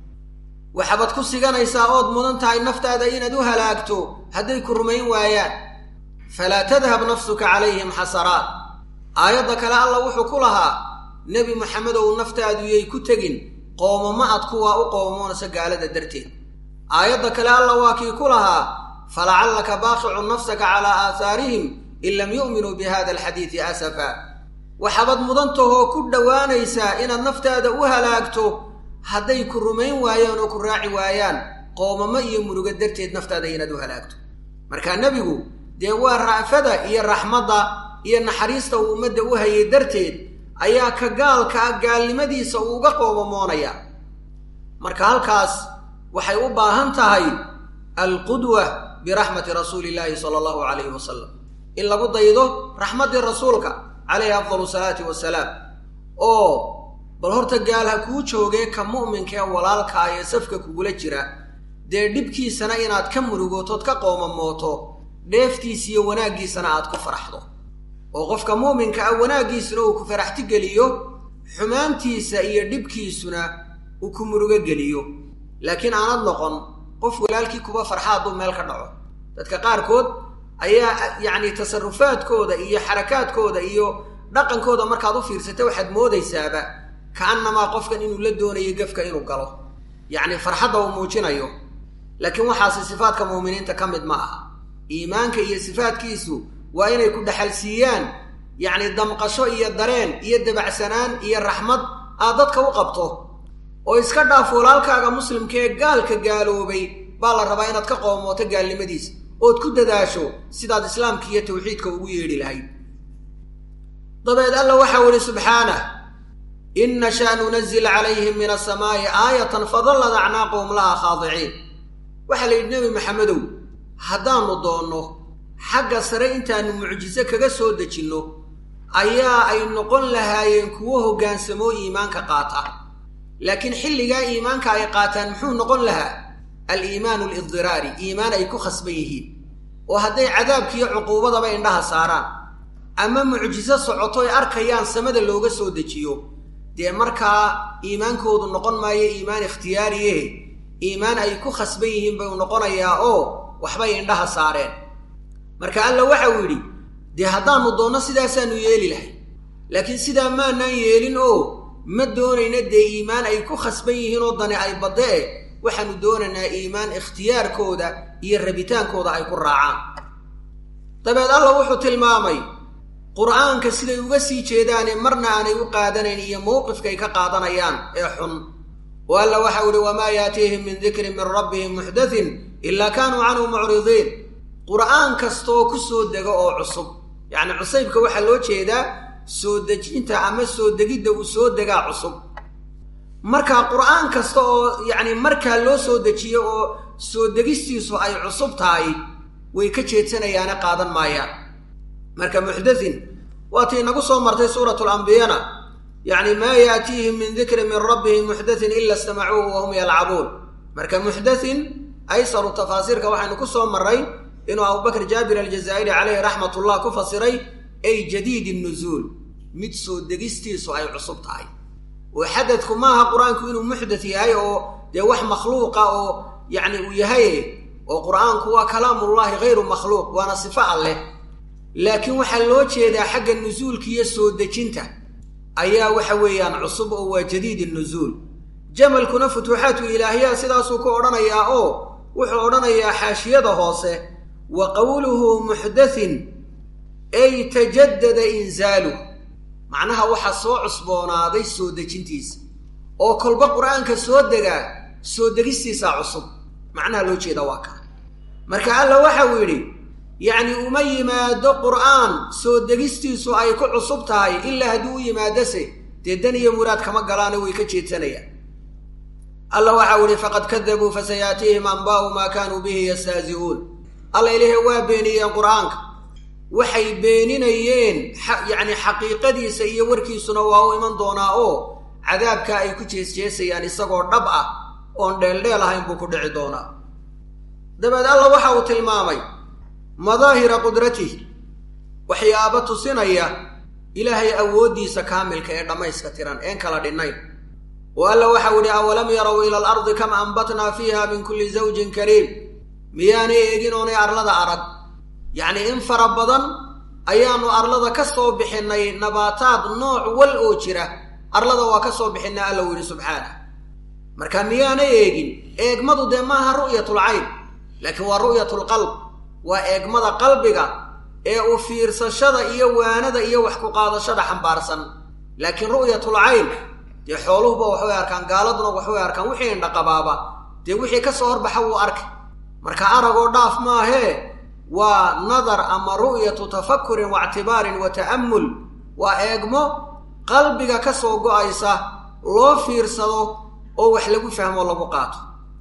waxaabad ku siganaysaa ood mudan tahay naftaada inaad u halaagto hadday ku rumayn waayaan falaa tadhab nafsuka calayhim xasaraat aayadda kale alla wuxuu ku lahaa nebi maxamedow naftaadu yay ku tegin qoomamo ad kuwaa u qoomoonaysa gaalada darteed aayadda kale alla waa kii ku lahaa falacallaka baaqicu nafsaka calaa aahaarihim in lam yu'minuu bi hada alxadiidi asafa waxaabad mudantahoo ku dhowaanaysaa inaad naftaada u halaagto hadday ku rumayn waayaan oo ku raaci waayaan qoomamo iyo murugo darteed naftaada inaad u halaagto marka nebigu dee waa ra'fada iyo raxmadda iyo naxariista uu ummadda u hayay darteed ayaa ka gaalka ah gaalnimadiisa uu uga qoomamoonaya marka halkaas waxay u baahan tahay alqudwa biraxmati rasuuli illaahi sala allahu calayhi wasalam in lagu daydo raxmaddii rasuulka calayhi afdalu salaati wasalaam oo bal horta gaal ha kuu joogee ka mu'minka ee walaalkaa ee safka kugula jira dee dhibkiisana inaad ka murugootood ka qoomamooto dheeftiisa iyo wanaaggiisana aad ku faraxdo oo qofka muuminka ah wanaaggiisuna uu ku faraxti geliyo xumaantiisa iyo dhibkiisuna uu ku murugo geliyo laakiin aanad noqon qof walaalkii kuba farxa hadduu meel ka dhaco dadka qaarkood ayaa yacni tasarufaadkooda iyo xarakaadkooda iyo dhaqankooda markaad u fiirsata waxaad moodaysaaba ka'annamaa qofkan inuu la doonayo gefka inuu galo yacni farxadda uu muujinayo laakiin waxaasi sifaadka muuminiinta ka mid ma aha iimaanka iyo sifaadkiisu waa inay ku dhaxalsiiyaan yacni damqasho iyo dareen iyo dabacsanaan iyo raxmad aad dadka u qabto oo iska dhaaf walaalkaaga muslimka ee gaalka gaaloobay baa la rabaa inaad ka qoomooto gaalnimadiisa ood ku dadaasho sidaad islaamka iyo tawxiidka ugu yeedhi lahayd dabeed alla waxau ihi subxaanah in nashaa nunazil calayhim min asamaa'i aayatan fadallad acnaaqahum laha khaadiciin waxaa la yidhi nebi maxamedow haddaannu doonno xagga sare intaannu mucjiso kaga soo dejinno ayaa ay noqon lahaayeen kuwo hoggaansamoo iimaanka qaata laakiin xilligaa iimaanka ay qaataan muxuu noqon lahaa al-iimaanu alidiraari iimaan ay ku khasban yihiin oo hadday cadaabkiiyo cuquubadaba indhaha saaraan ama mucjiso socotoy arkayaan samada looga soo dejiyo dee markaa iimaankoodu noqon maayo iimaan ikhtiyaariyehe iimaan ay ku khasban yihiin buu noqonayaa oo waxbay indhaha saareen marka alla waxa uu yidhi dee haddaannu doonno sidaasaannu yeeli lahay laakiin sidaa maanaan yeelin oo ma doonayna dee iimaan ay ku khasban yihiin oo dani ay badde e waxaanu doonaynaa iimaan ikhtiyaarkooda iyo rabitaankooda ay ku raacaan dabeed alla wuxuu tilmaamay qur'aanka siday uga sii jeedaane marna aanay u qaadanayn iyo mowqifkay ka qaadanayaan ee xun oo alla waxau ihi wamaa yaatiihim min dikrin min rabbihim muxdathin ilaa kaanuu canhu mucridiin qur'aan kastaoo ku soo dego oo cusub yacni cusaybka waxaa loo jeedaa soo dejinta ama soo degidda uu soo degaa cusub marka qur'aan kasta oo yacni markaa loo soo dejiyo oo soo degistiisu ay cusub tahay way ka jeedsanayaane qaadan maayaan marka muxdathin waatii inagu soo martay suuratu lambiyana yacni maa yaatiihim min dikrin min rabbihim muxdathin ila istamacuuhu wahum yalcabuun marka muxdathin aysaru tafaasiirka waxaynu ku soo marray inuu abubakr jaabir aljazaa'iri caleyhi raxmatullah ku fasiray ay jadiid nuzuul mid soo degistiisu ay cusub tahay oo xadadku maaha qur-aanku inuu muxdath yahay oo dee wax makhluuqa oo yacni uu yahay oo qur-aanku waa kalaamullahi hayru makhluuq waana sifo alleh laakiin waxaa loo jeedaa xagga nusuulka iyo soo dejinta ayaa waxa weeyaan cusub oo waa jadiid nuzuul jamalkuna futuuxaatu ilaahiya sidaasuu ku odhanayaa oo wuxuu odhanayaa xaashiyada hoose wa qowluhu muxdathin ay tajadada insaaluh macnaha waxaa soo cusboonaaday soo dejintiisa oo kolba qur-aanka soo degaa soo degistiisaa cusub macnaha loo jeeda waa kaa marka alla waxau yidhi yacni uma yimaado qur'aan soo degistiisu ay ku cusub tahay ilaa haddii u yimaadose dee dan iyo muraad kama galaano way ka jeedsanayaan alla waxau yihi faqad kadabuu fasayaatiihim anbaa'u maa kaanuu bihi yastahzi'uun alla ilaahay waa beeniyeen qur-aanka waxay beeninayeen yacni xaqiiqadiisa iyo warkiisuna waa u iman doonaa oo cadaabka ay ku jeesjeesayaan isagoo dhab ah oon dheeldheel ahayn buu ku dhici doonaa dabeed alla waxa uu tilmaamay madaahira qudratihi waxyaaba tusinaya ilaahay awooddiisa kaamilka ee dhammayska tiran een kala dhinnayn oo alla waxau idhi awalam yarow ila alardi kam ambatnaa fiiha min kulli zawjin kariim miyaanay eegin oonay arlada arag yacnii in fara badan ayaannu arlada ka soo bixinnay nabaataad nooc wal oo jira arlada waa ka soo bixinnay alla uu yidhi subxaanah marka miyaanay eegin eegmadu dee maaha ru'yatul cayn laakiin waa ru'yatulqalb waa eegmada qalbiga ee u fiirsashada iyo waanada iyo wax ku qaadashada xambaarsan laakiin ru'yatul cayn dee xooluhuba waxbay arkaan gaaladuna waxbay arkaan wixii indhaqabaaba dee wixii ka soo horbaxa wuu arkay marka aragoo dhaaf maahee waa nadar ama ru'yatu tafakurin waictibaarin wa ta'ammul waa eegmo qalbiga ka soo go'aysa loo fiirsado oo wax lagu fahmo lagu qaato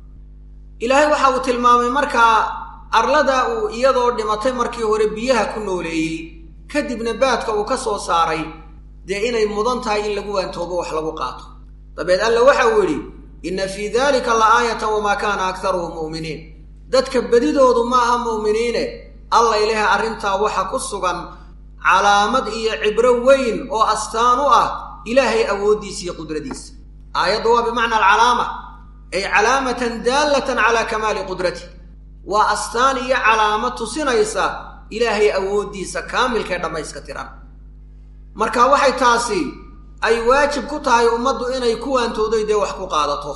ilaahay waxa uu tilmaamay markaa arlada uu iyadoo dhimatay markii hore biyaha ku nooleeyey kadibna baadka uu ka soo saaray dee inay mudan tahay in lagu waantoobo wax lagu qaato dabeed alla waxa uu yidhi inna fii daalika la aayatan wamaa kaana aktaruhum mu'miniin dadka bedidoodu ma aha mu'miniine alla ilaha arrintaa waxa ku sugan calaamad iyo cibro weyn oo astaan u ah ilaahay awooddiisa iyo qudradiisa aayaddu waa bimacna alcalaama ay calaamatan daallatan calaa kamaali qudrati waa astaan iyo calaamad tusinaysa ilaahay awooddiisa kaamilkae dhammayska tiran marka waxay taasi ay waajib ku tahay ummaddu inay ku waantooday dee wax ku qaadato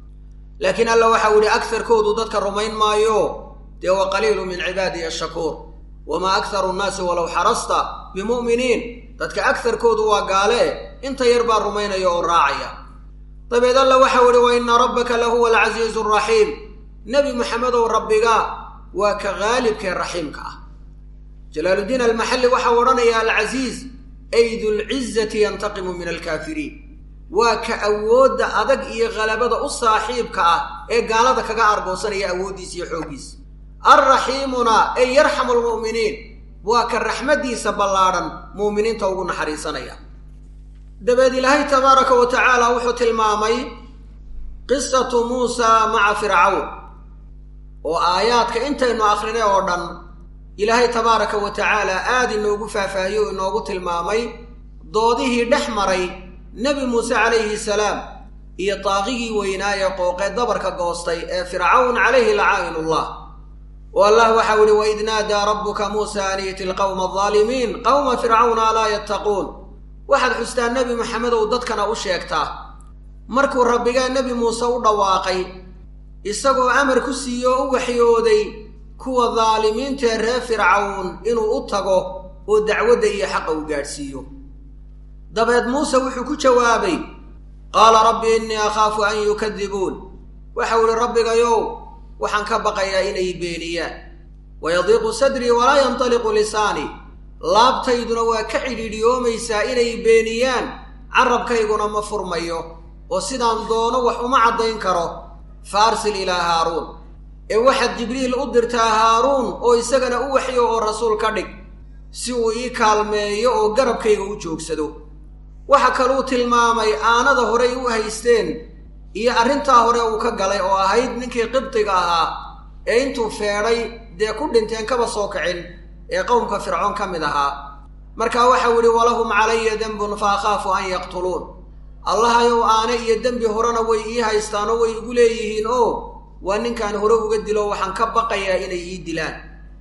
laakiin alla waxau yihi akarkoodu dadka rumayn maayo dee wa qaliilu min cibaadihi ashakuur wamaa akharu nnaasi walow xarasta bimu'miniin dadka akarkoodu waa gaale inta yar baa rumaynaya oo raacaya dabeed alla waxau ihi wa inna rabbaka lahuwa alcasiizu araxiim nebi maxamedow rabbiga waa ka haalibkee raxiimka ah jalaaluddiin almaxalli waxau odhanayaa alcasiiz ay dulcizati yantaqimu min alkaafiriin waa ka awoodda adag iyo khalabada u saaxiibka ah ee gaalada kaga argoosanaya awooddiisa iyo xooggiisa alraxiimuna ay yarxamu lmu'miniin waa ka raxmaddiisa ballaadhan mu'miniinta ugu naxariisanaya dabeed ilaahay tabaaraka wa tacaala wuxuu tilmaamay qisatu muusaa maca fircawn oo aayaadka intaynu akrinay oo dhan ilaahay tabaaraka wa tacaala aada inoogu faahfaahiye oo inoogu tilmaamay doodihii dhex maray nebi muuse calayhi salaam iyo daaqigii weynaaye qooqee dabarka goostay ee fircawn calayhi lacaa'inullah oo allah waxau ihi waid naadaa rabbuka muusa an iiti lqowma aldaalimiin qowma fircawna alaa yattaquun waxaad xustaa nebi maxamedow dadkana u sheegtaa markuu rabbigaa nebi muuse u dhawaaqay isagoo amar ku siiye oo u waxyooday kuwa daalimiintaee reer fircawn inuu u tago oo dacwadda iyo xaqa u gaadhsiiyo dabeed muuse wuxuu ku jawaabay qaala rabbi innii akhaafu an yukadibuun waxau idhi rabbigayow waxaan ka baqayaa inay beeniyaan wayadiiqu sadrii walaa yantaliqu lisaanii laabtayduna waa ka cidhiidhiyoomaysaa inay beeniyaan carabkayguna ma furmayo oo sidaan doono wax uma caddayn karo fa arsil ilaa haaruun ee waxaad jibriil u dirtaa haaruun oo isagana u waxyo oo rasuul ka dhig si uu ii kaalmeeyo oo garabkayga u joogsado waxa kaluu tilmaamay aanada horey u haysteen iyo arrintaa hore uu ka galay oo ahayd ninkii qibdiga ahaa ee intuu feedhay dee ku dhinteen kaba soo kicin ee qowmka fircoon ka mid ahaa markaa waxau idhi walahum calaya dembun fa akhaafu an yaqtuluun allahayow aane iyo dembi horena way ii haystaanoo way igu leeyihiin oo waa ninkaan hore uga dilo waxaan ka baqayaa inay ii dilaan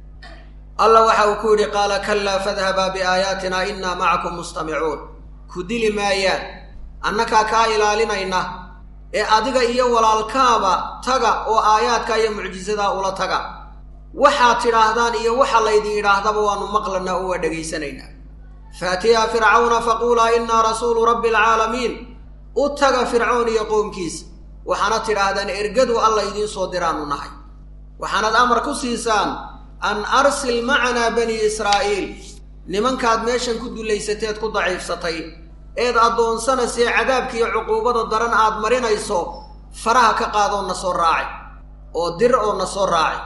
allah waxa uu ku yidhi qaala kallaa fadhabaa biaayaatina innaa macakum mustamicuun ku dili maayaan annakaa kaa ilaalinayna ee adiga iyo walaalkaaba taga oo aayaadka iyo mucjisadaa ula taga waxaad tidhaahdaan iyo waxa laydin yidhaahdaba waannu maqlanaa oo waa dhegaysanaynaa faatiyaa fircawna faquulaa innaa rasuulu rabbi alcaalamiin u taga fircoon iyo qoomkiisa waxaana tidhaahdaan ergadu alla idiin soo diraannu nahay waxaanad amar ku siisaan an arsil macanaa banii israa'iil nimankaad meeshan ku dullaysateed ku daciifsatay eed addoonsanaysee cadaabkiiyo cuquubada daran aad marinayso faraha ka qaadoo na soo raaci oo dir oo na soo raaci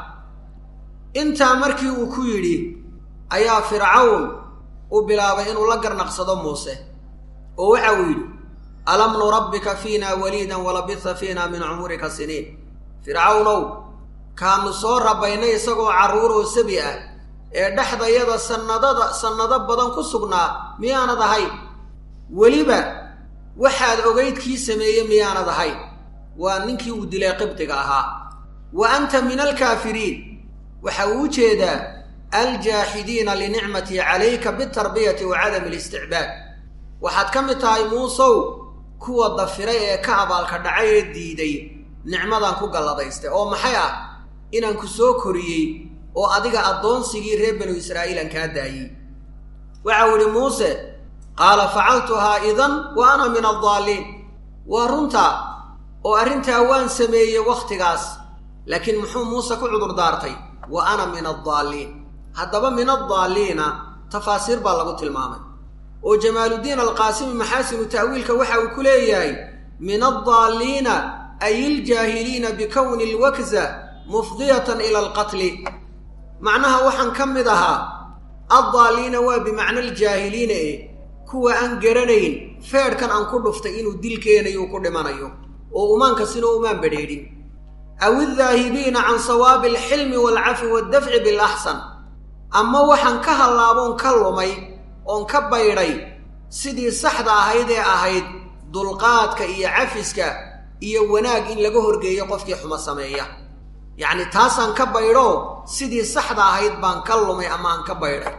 intaa markii uu ku yidhi ayaa fircawn u bilaabay inuu la garnaqsado muuse oo waxa uu yidhi alam nurabbika fiina waliidan walabitha fiina min cumurika siniin fircawnow kaanu soo rabaynay isagoo carruuroo sabi ah ee dhexdayada sannadada sannado badan ku sugnaa miyaanad ahayn weliba waxaad ogayd kii sameeye miyaanad ahayn waa ninkii uu dilay qibdiga ahaa wa anta min alkaafiriin waxa uu u jeedaa aljaaxidiina linicmatii calayka bitarbiyati wa cadami alisticbaad waxaad ka mid tahay muusow kuwa dafiray ee ka abaalka dhacay ee diiday nicmadan ku galladaystay oo maxay ah inaan ku soo koriyey oo adiga addoonsigii reer banu israa'iilan kaa daayey waxa uu idhi muuse qaala facaltuhaa idan wa ana min addaalliin waa runtaa oo arrintaa waan sameeyey wakhtigaas laakiin muxuu muuse ku cudur daartay wa ana min addaalliin haddaba min addaalliina tafaasiir baa lagu tilmaamay oo jamaaluddiin alqaasimi maxaasinu ta'wiilka waxa uu ku leeyahay min addaalliina ay iljaahiliina bikowni alwakza mufdiyatan ila alqatli macnaha waxaan ka mid ahaa addaalliina waa bimacna aljaahiliina e kuwa aan garanayn feedhkan aan ku dhuftay inuu dil keenayo ku dhimanayo oo umaankasina umaan badheedhin aw iddaahibiina can sawaabi alxilmi waalcafi waaldafci bilaxsan ama waxaan ka hallaaboon ka lumay oon ka baydhay sidii saxda ahayd ee ahayd dulqaadka iyo cafiska iyo wanaag in laga horgeeyo qofkii xumo sameeya yacni taasaan ka baydho sidii saxda ahayd baan ka lumay ama aan ka baydhay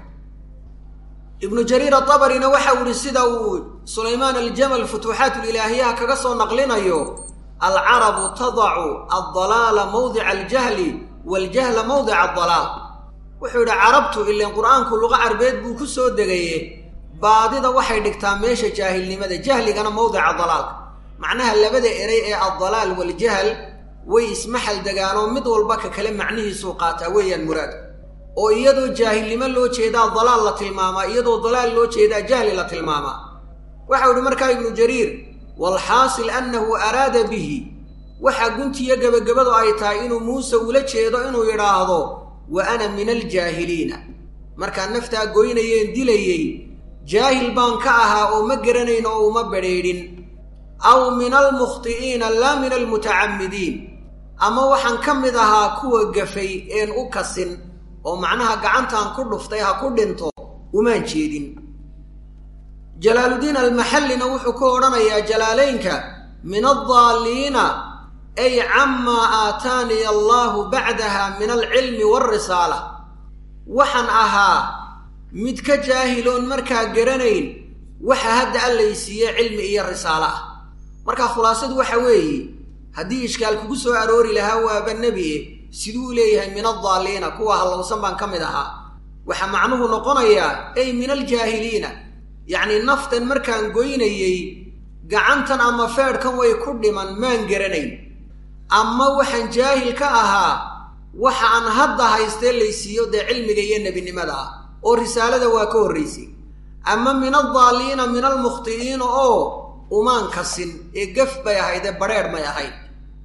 ibnu jariir atabarina waxa uu ihi sida uu sulaymaan aljamal futuuxaatulilaahiyaha kaga soo naqlinayo alcarabu tadacu addalaala mawdica aljahli waaljahla mawdica addalaal wuxuu yidhi carabtu ileen qur'aanku luqa carbeed buu ku soo degaye baadida waxay dhigtaa meesha jaahilnimada jahligana mawdica dalaalka macnaha labada eray ee addalaal waljahal way ismaxal degaanoo mid walba ka kale macnihiisuu qaataa weeyaan muraad oo iyadoo jaahilnimo loo jeedaa dalaal la tilmaamaa iyadoo dalaal loo jeedaa jahli la tilmaamaa waxau idhi markaa ibnu jariir waalxaasil annahu araada bihi waxaa guntiyo gebagabadu ay tahay inuu muuse ula jeedo inuu yidhaahdo wa ana min aljaahiliina markaa naftaa goynayeen dilayey jaahil baan ka ahaa oo ma garanayn oo uma badrheedhin aw min almukhti'iina laa min almutacammidiin ama waxaan ka mid ahaa kuwa gafay een u kasin oo macnaha gacantaan ku dhuftay ha ku dhinto umaan jeedin jalaaluddiin almaxallina wuxuu ku odhanayaa jalaalaynka min addaalliina ay camaa aataaniya allaahu bacdaha min alcilmi waalrisaala waxaan ahaa mid ka jaahiloon markaa garanayn waxa hadda allaysiiye cilmi iyo risaalo ah markaa khulaasadu waxa weeye haddii ishkaal kugu soo aroori lahaa waaba nebi e siduu leeyahay min addaaliina kuwa hallowsan baan ka mid ahaa waxaa macnuhu noqonayaa ey min aljaahiliina yacnii naftan markaan goynayey gacantan ama feedhkan way ku dhiman maan garanayn ama waxaan jaahil ka ahaa waxa aan hadda haystee laysiiyo dee cilmiga iyo nebinimada ah oo risaalada waa ka horraysay ama min addaaliina min almukhti'iina oo umaan kasin ee gaf bay ahayd ee badrheedh may ahayd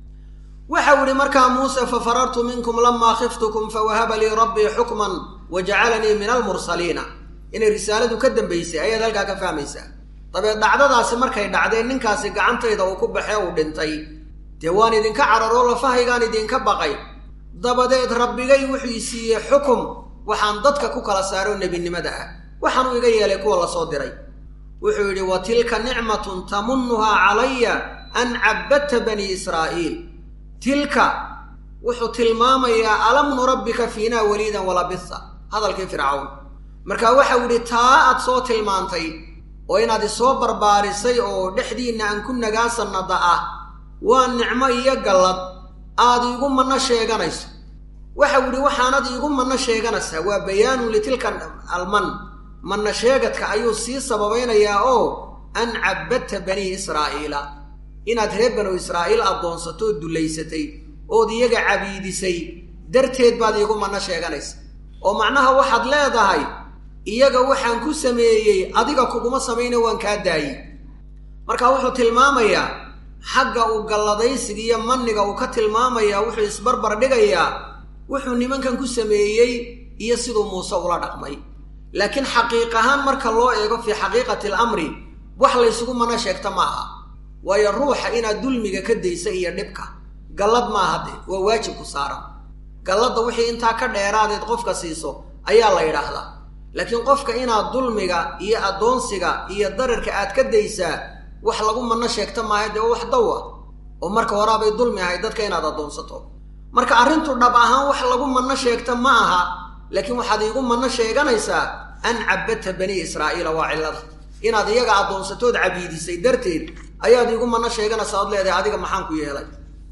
waxau idhi markaa muuse fa farartu minkum lamaa khiftukum fawahaba lii rabbii xukman wa jacalanii min almursaliina inay risaaladu ka dambaysay ayaad halkaa ka fahmaysaa dabeed dhacdadaasi markay dhacdeen ninkaasi gacantayda uu ku baxee uu dhintay dee waan idinka cararoo lafahaygaan idinka baqay dabadeed rabbigay wuxuu i siiyey xukum waxaan dadka ku kala saaro nebinimada ah waxaanuu iga yeelay kuwa la soo diray wuxuu yidhi wa tilka nicmatun tamunnuhaa calaya an cabbadta banii israa'iil tilka wuxuu tilmaamayaa alam nurabbika fiinaa waliidan walabisa hadalkii fircawn marka waxau yidhi taa aad soo tilmaantay oo inaad isoo barbaarisay oo dhexdiinna aan ku nagaa sannada ah waa nicmo iyo gallad aad iigu manno sheeganayso waxau yidhi waxaanad iigu manno sheeganaysaa waa bayaanun litilka alman manna sheegadka ayuu sii sababaynayaa oo an cabbadta banii israa'iila inaad reer banu israa'iil addoonsato oo dullaysatay ood iyaga cabiidisay darteed baad iigu manno sheeganaysa oo macnaha waxaad leedahay iyaga waxaan ku sameeyey adiga kuguma samayna waan kaa daayey marka wuxuu tilmaamayaa xagga uu galladaysiga iyo manniga uu ka tilmaamayaa wuxuu isbarbar dhigayaa wuxuu nimankan ku sameeyey iyo siduu muuse ula dhaqmay laakiin xaqiiq ahaan marka loo eego fii xaqiiqati alamri wax laysugu mana sheegta ma aha waayo ruuxa inaad dulmiga ka daysa iyo dhibka gallad maaha de waa waajib ku saaran galladda wixii intaa ka dheeraadeed qofka siiso ayaa la yidhaahdaa laakiin qofka inaad dulmiga iyo addoonsiga iyo dararka aad ka daysaa wax lagu manno sheegta maaha dee wax daw ah oo marka horaabay dulmi ahayd dadka inaad addoonsato marka arrintu dhab ahaan wax lagu manno sheegta ma aha laakiin waxaad iigu manno sheeganaysaa an cabbadta banii israa'iila waa cillada inaad iyaga addoonsatood cabiidisay darteed ayaad iigu manno sheeganaysaa ood leedahay adiga maxaan ku yeelay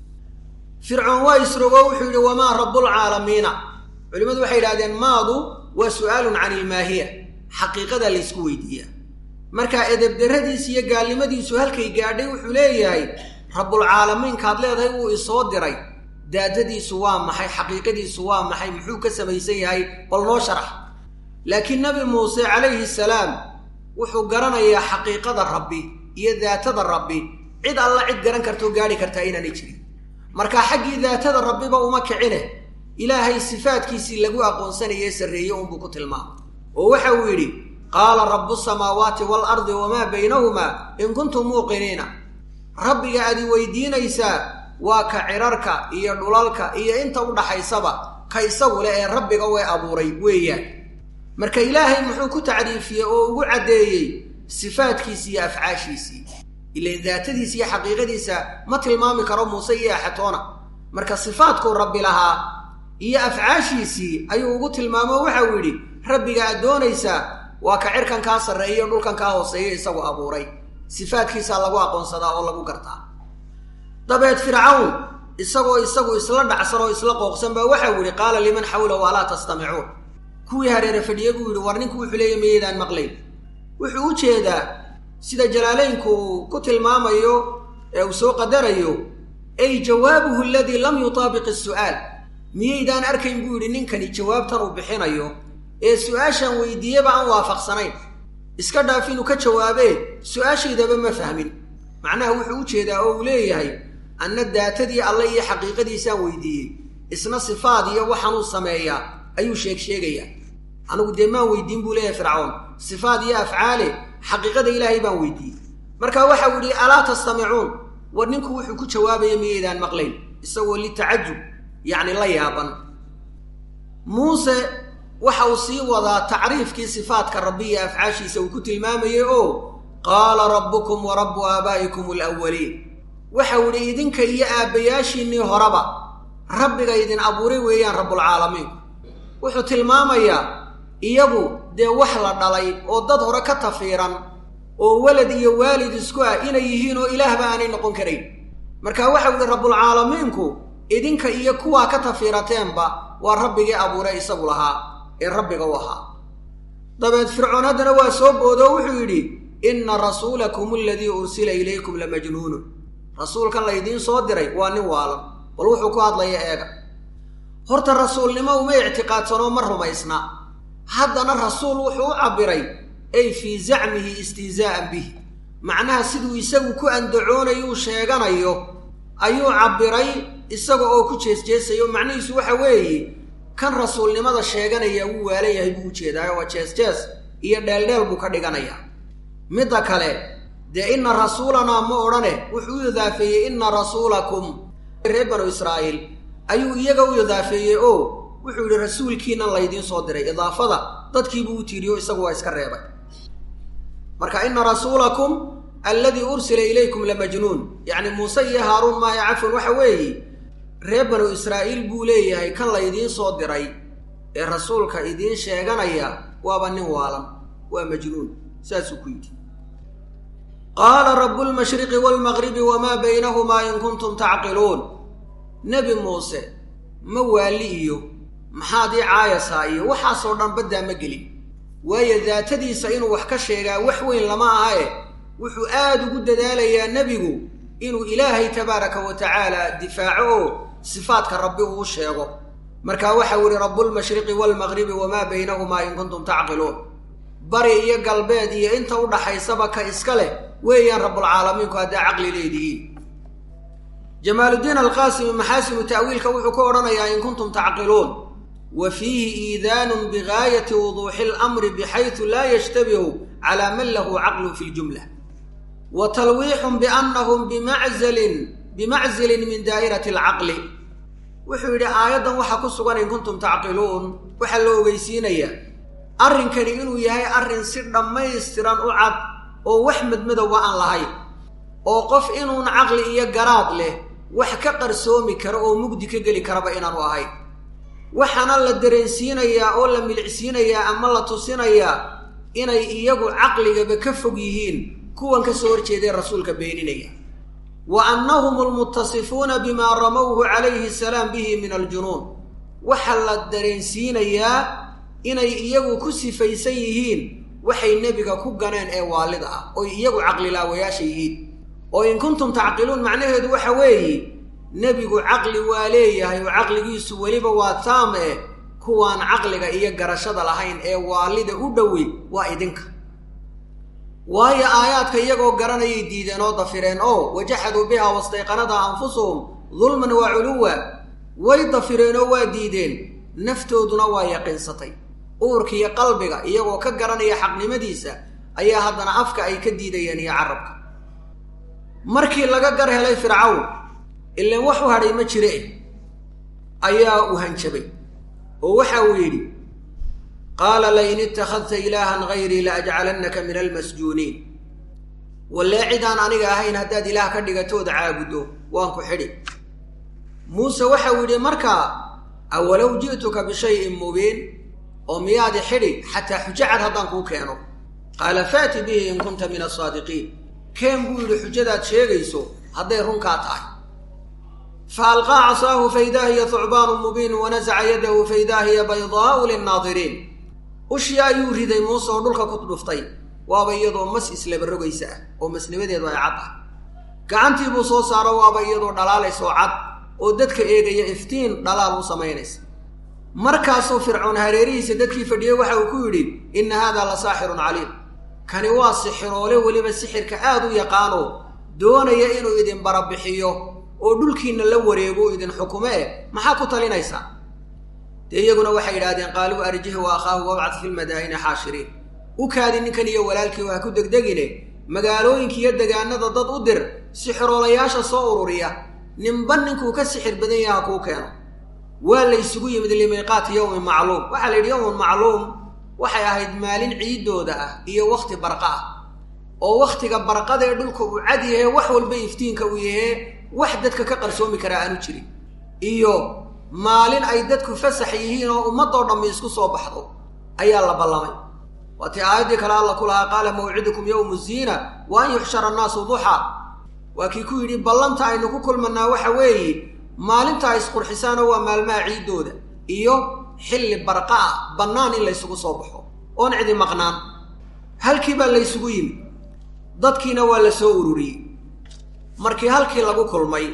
fircoon waa isrogo wuxuu yidhi wamaa rabbulcaalamiina culimmadu waxay yidhahdeen maadu waa su'aalun cani ilmaahiya xaqiiqadaa laysku weydiiyaa markaa edebdarradiis iyo gaalnimadiisu halkay gaadhay wuxuu leeyahay rabbulcaalamiinkaad leedahay wuu isoo diray daadadiisu waa maxay xaqiiqadiisu waa maxay muxuu ka samaysan yahay bal noo sharax laakiin nebi muuse calayhi salaam wuxuu garanayaa xaqiiqada rabbi iyo daatada rabbi cid alla cid garan kartoo gaadhi kartaa inaanay jirin markaa xaggii daatada rabbiba uma kicine ilaahay sifaadkiisii lagu aqoonsanaye sarreeye unbuu ku tilmaamay oo waxa uu yidhi qaala rabbu samaawaati waalardi wamaa baynahumaa in kuntum muuqiniina rabbiga aad i weydiinaysaa waa ka cirarka iyo dhulalka iyo inta u dhaxaysaba ka isagu leh ee rabbiga way abuuray weeyaan marka ilaahay muxuu ku tacriifiyey oo ugu caddeeyey sifaadkiisi iyo afcaashiisii ilan daatadiisa iyo xaqiiqadiisa ma tilmaami karo muuse iyo axatoona marka sifaadkuu rabbi lahaa iyo afcaashiisii ayuu ugu tilmaamo waxau yidhi rabbiga aad doonaysaa waa ka cirkan kaa sarreeya dhulkan kaa hooseeya isagu abuuray sifaadkiisaa lagu aqoonsadaa oo lagu gartaa dabeed fircawn isagoo isagu isla dhacsan oo isla qooqsan baa waxau yidhi qaala liman xawlahu alaa tastamicuun kuwii hareere fadhiye buu yidhi war ninku wuxuu leeya mayaydaan maqlayn wuxuu u jeedaa sida jalaalaynku uu ku tilmaamayo ee uu soo qadarayo ay jawaabuhu aladii lam yutaabiq isu'aal miyaydaan arkayn buu yidhi ninkani jawaabtan uu bixinayo ee su-aashan weydiiyeba aan waafaqsanayn iska dhaaf inuu ka jawaabee su-aashaydaba ma fahmin macnaha wuxuu u jeedaa oo uu leeyahay anna daatadii alle iyo xaqiiqadiisaan weydiiyey isna sifaad iyo waxaanuu sameeyaa ayuu sheeg sheegayaa anigu dee maan weydiin buu leeyahay fircawn sifaad iyo afcaale xaqiiqada ilaahay baan weydiiyey marka waxau yidhi alaa tastamicuun war ninku wuxuu ku jawaabaya miyaydaan maqlayn isagoo litacajub yacni la yaaban muuse waxa uu sii wadaa tacriifkii sifaadka rabbi iyo afcaashiisa uu ku tilmaamayey oo qaala rabbukum wa rabbu aabaa'ikum alawaliin waxau idhi idinka iyo aabbayaashiinnii horeba rabbiga idin abuuray weeyaan rabbulcaalamiinku wuxuu tilmaamayaa iyagu dee wax la dhalay oo dad hore ka tafiiran oo walad iyo waalid isku ah inay yihiin oo ilaahba aanay noqon karayn marka waxau yihi rabbulcaalamiinku idinka iyo kuwaa ka tafiirateenba waa rabbigii abuuray isagu lahaa ee rabbiga u ahaa dabeed fircoon haddana waa soo boodoo wuxuu yidhi inna rasuulakum aladii ursila ilaykum lamajnuunun rasuulkan laydiin soo diray waa nin waalan bal wuxuu ku hadlaya eega horta rasuulnimo uma ictiqaadsanoo ma rumaysna haddana rasuul wuxuu u cabbiray ay fii zacmihi istihzaa'an bih macnaha siduu isagu ku andacoonayuu sheeganayo ayuu cabbiray isaga oo ku jeesjeesayo macnihiisu waxa weeye kan rasuulnimada sheeganaya wuu waala yahay buu ujeedaayo waa jees-jees iyo dheeldheel buu ka dhiganayaa midda kale dee inna rasuulanaa ma odhane wuxuu u idaafeeyey inna rasuulakum reer banu israa'iil ayuu iyaga u idaafeeyey oo wuxuu yidhi rasuulkiinan laydiin soo diray idaafada dadkiibuu u tiiriyo isagu waa iska reebay marka inna rasuulakum alladii ursila ilaykum lamajnuun yacni muuse iyo haaruun maayo cafwan waxa weeye reer banu israa'iil buu leeyahay kan laydiin soo diray ee rasuulka idiin sheeganaya waaba nin waalan waa majnuun saasuu ku yidhi qaala rabu lmashriqi waalmaqribi wamaa baynahumaa in kuntum tacqiluun nebi muuse ma waali iyo maxaad ii caayasaa iyo waxaasoo dhan baddaa ma gelin waayo daatadiisa inuu wax ka sheegaa wax weyn lama aha e wuxuu aad ugu dadaalayaa nebigu inuu ilaahay tabaaraka wa tacaala difaaco oo sifaadka rabbi uu sheego markaa waxau yihi rabbulmashriqi waalmaqribi wamaa baynahumaa in kuntum tacqiluun bari iyo galbeed iyo inta u dhaxaysaba ka iska leh weeyaan rabbulcaalamiinku haddaa caqli leedihiin jamaaluddiin alqaasimi maxaasinu ta'wiilka wuxuu ku odhanayaa in kuntum tacqiluun wa fiihi iidaanun bigaayati wuduuxi alamri bixaysu laa yashtabihu calaa man lahu caqlun fi ljumla wa talwiixun biannahum bimacalin bimaczilin min daa'irati alcaqli wuxuu yidhi aayaddan waxaa ku sugan in kuntum tacqiluun waxaa la ogeysiinayaa arrinkani inuu yahay arrin si dhammaystiran u cad oo wax madmadowba aan lahayn oo qof inuun caqli iyo garaad leh wax ka qarsoomi kara oo mugdi ka geli karaba inaanu ahayn waxaana la dareensiinayaa oo la milicsiinayaa ama la tusinayaa inay iyagu caqligaba ka fog yihiin kuwan ka soo horjeeday rasuulka beeninaya wa annahum almuttasifuuna bimaa ramowhu calayhi salaam bihi min aljunuun waxaa la dareensiinayaa inay iyagu ku sifaysan yihiin waxay nebiga ku ganeen ee waalida ah oy iyagu caqlilaawayaasha yihiin oo in kuntum tacqiluun macnaheedu waxa weeye nebigu caqli waa leeyahay oo caqligiisu weliba waa taam eh kuwaan caqliga iyo garashada lahayn ee waalida u dhowey waa idinka waayo aayaadka iyagoo garanayay diideen oo dafireen oo wajaxaduu biha wastayqanadaa anfusuhum dulman wa culuwa way dafireen oo waa diideen naftooduna waa yaqiinsatay uurkiiyo qalbiga iyagoo ka garanaya xaqnimadiisa ayaa haddana afka ay ka diidayeen iyo carabka markii laga gar helay fircawn ilaan wax u hadhay ma jire ayaa u hanjabay oo waxa uu yidhi qaala lain ittakhadta ilaahan hayrii la ajcalannaka min almasjuuniin wallee cidaan aniga ahayn haddaad ilaah ka dhigatooda caabuddo waan ku xidhi muuse waxau yidhi markaa awalow ji'tuka bishayin mubiin oo miyaadi xidhi xataa xujo cad haddaan kuu keeno qaala faati bihi in kunta min asaadiqiin keen buu yidhi xujadaad sheegayso hadday runkaa tahay fa alqaa casaahu faidaa hiya thucbaanu mubiin wanasaca yadahu faidaa hiya baydaa'u linnaadiriin ushii ayuu riday muuse oo dhulka ku dhuftay waaba iyadoo mas islaba rogaysa ah oo masnimadeedu ay cad ah gacantii buu soo saaro waaba iyadoo dhalaalaysoo cad oo dadka eegaya iftiin dhalaal u samaynaysa markaasuu fircoon hareerihiisa dadkii fadhiyey waxa uu ku yidhi inna haadaa la saaxirun caliim kani waa sixiroole weliba sixirka aad u yaqaano doonaya inuu idin barabixiyo oo dhulkiinna la wareego idin xukume eh maxaa ku talinaysaa dee iyaguna waxay yidhahdeen qaaluu arjihi wa akhaahu wabcad fi lmadaa'ini xaashiriin u kaadi ninkan iyo walaalkii waa ku degdegine magaalooyinka iyo degaanada dad u dir sixiroolayaasha soo ururiya ninba ninkuu ka sixir badan yaha kuu keeno waa la ysugu yimid limiiqaati yowmin macluum waxaa la yidhi yowmun macluum waxay ahayd maalin ciiddooda ah iyo wakhti barqa ah oo wakhtiga barqada ee dhulka uu cad yahe wax walba iftiinka uu yahee wax dadka ka qarsoomi karaa aanu jirin iyo maalin ay dadku fasax yihiin oo ummadoo dhammi isku soo baxdo ayaa la ballamay waatii aayaddii kale alla ku lahaa qaala mawcidukum yowmu ziina wa an yuxshara annaasu duxaa waa kii ku yidhi ballanta aynu ku kulmannaa waxa weeye maalinta ay isqurxisaanoo waa maalmaha ciiddooda iyo xilli barqa ah bannaan in laysugu soo baxo oon cidi maqnaan halkii baa laysugu yimi dadkiina waa la soo ururiyey markii halkii lagu kulmay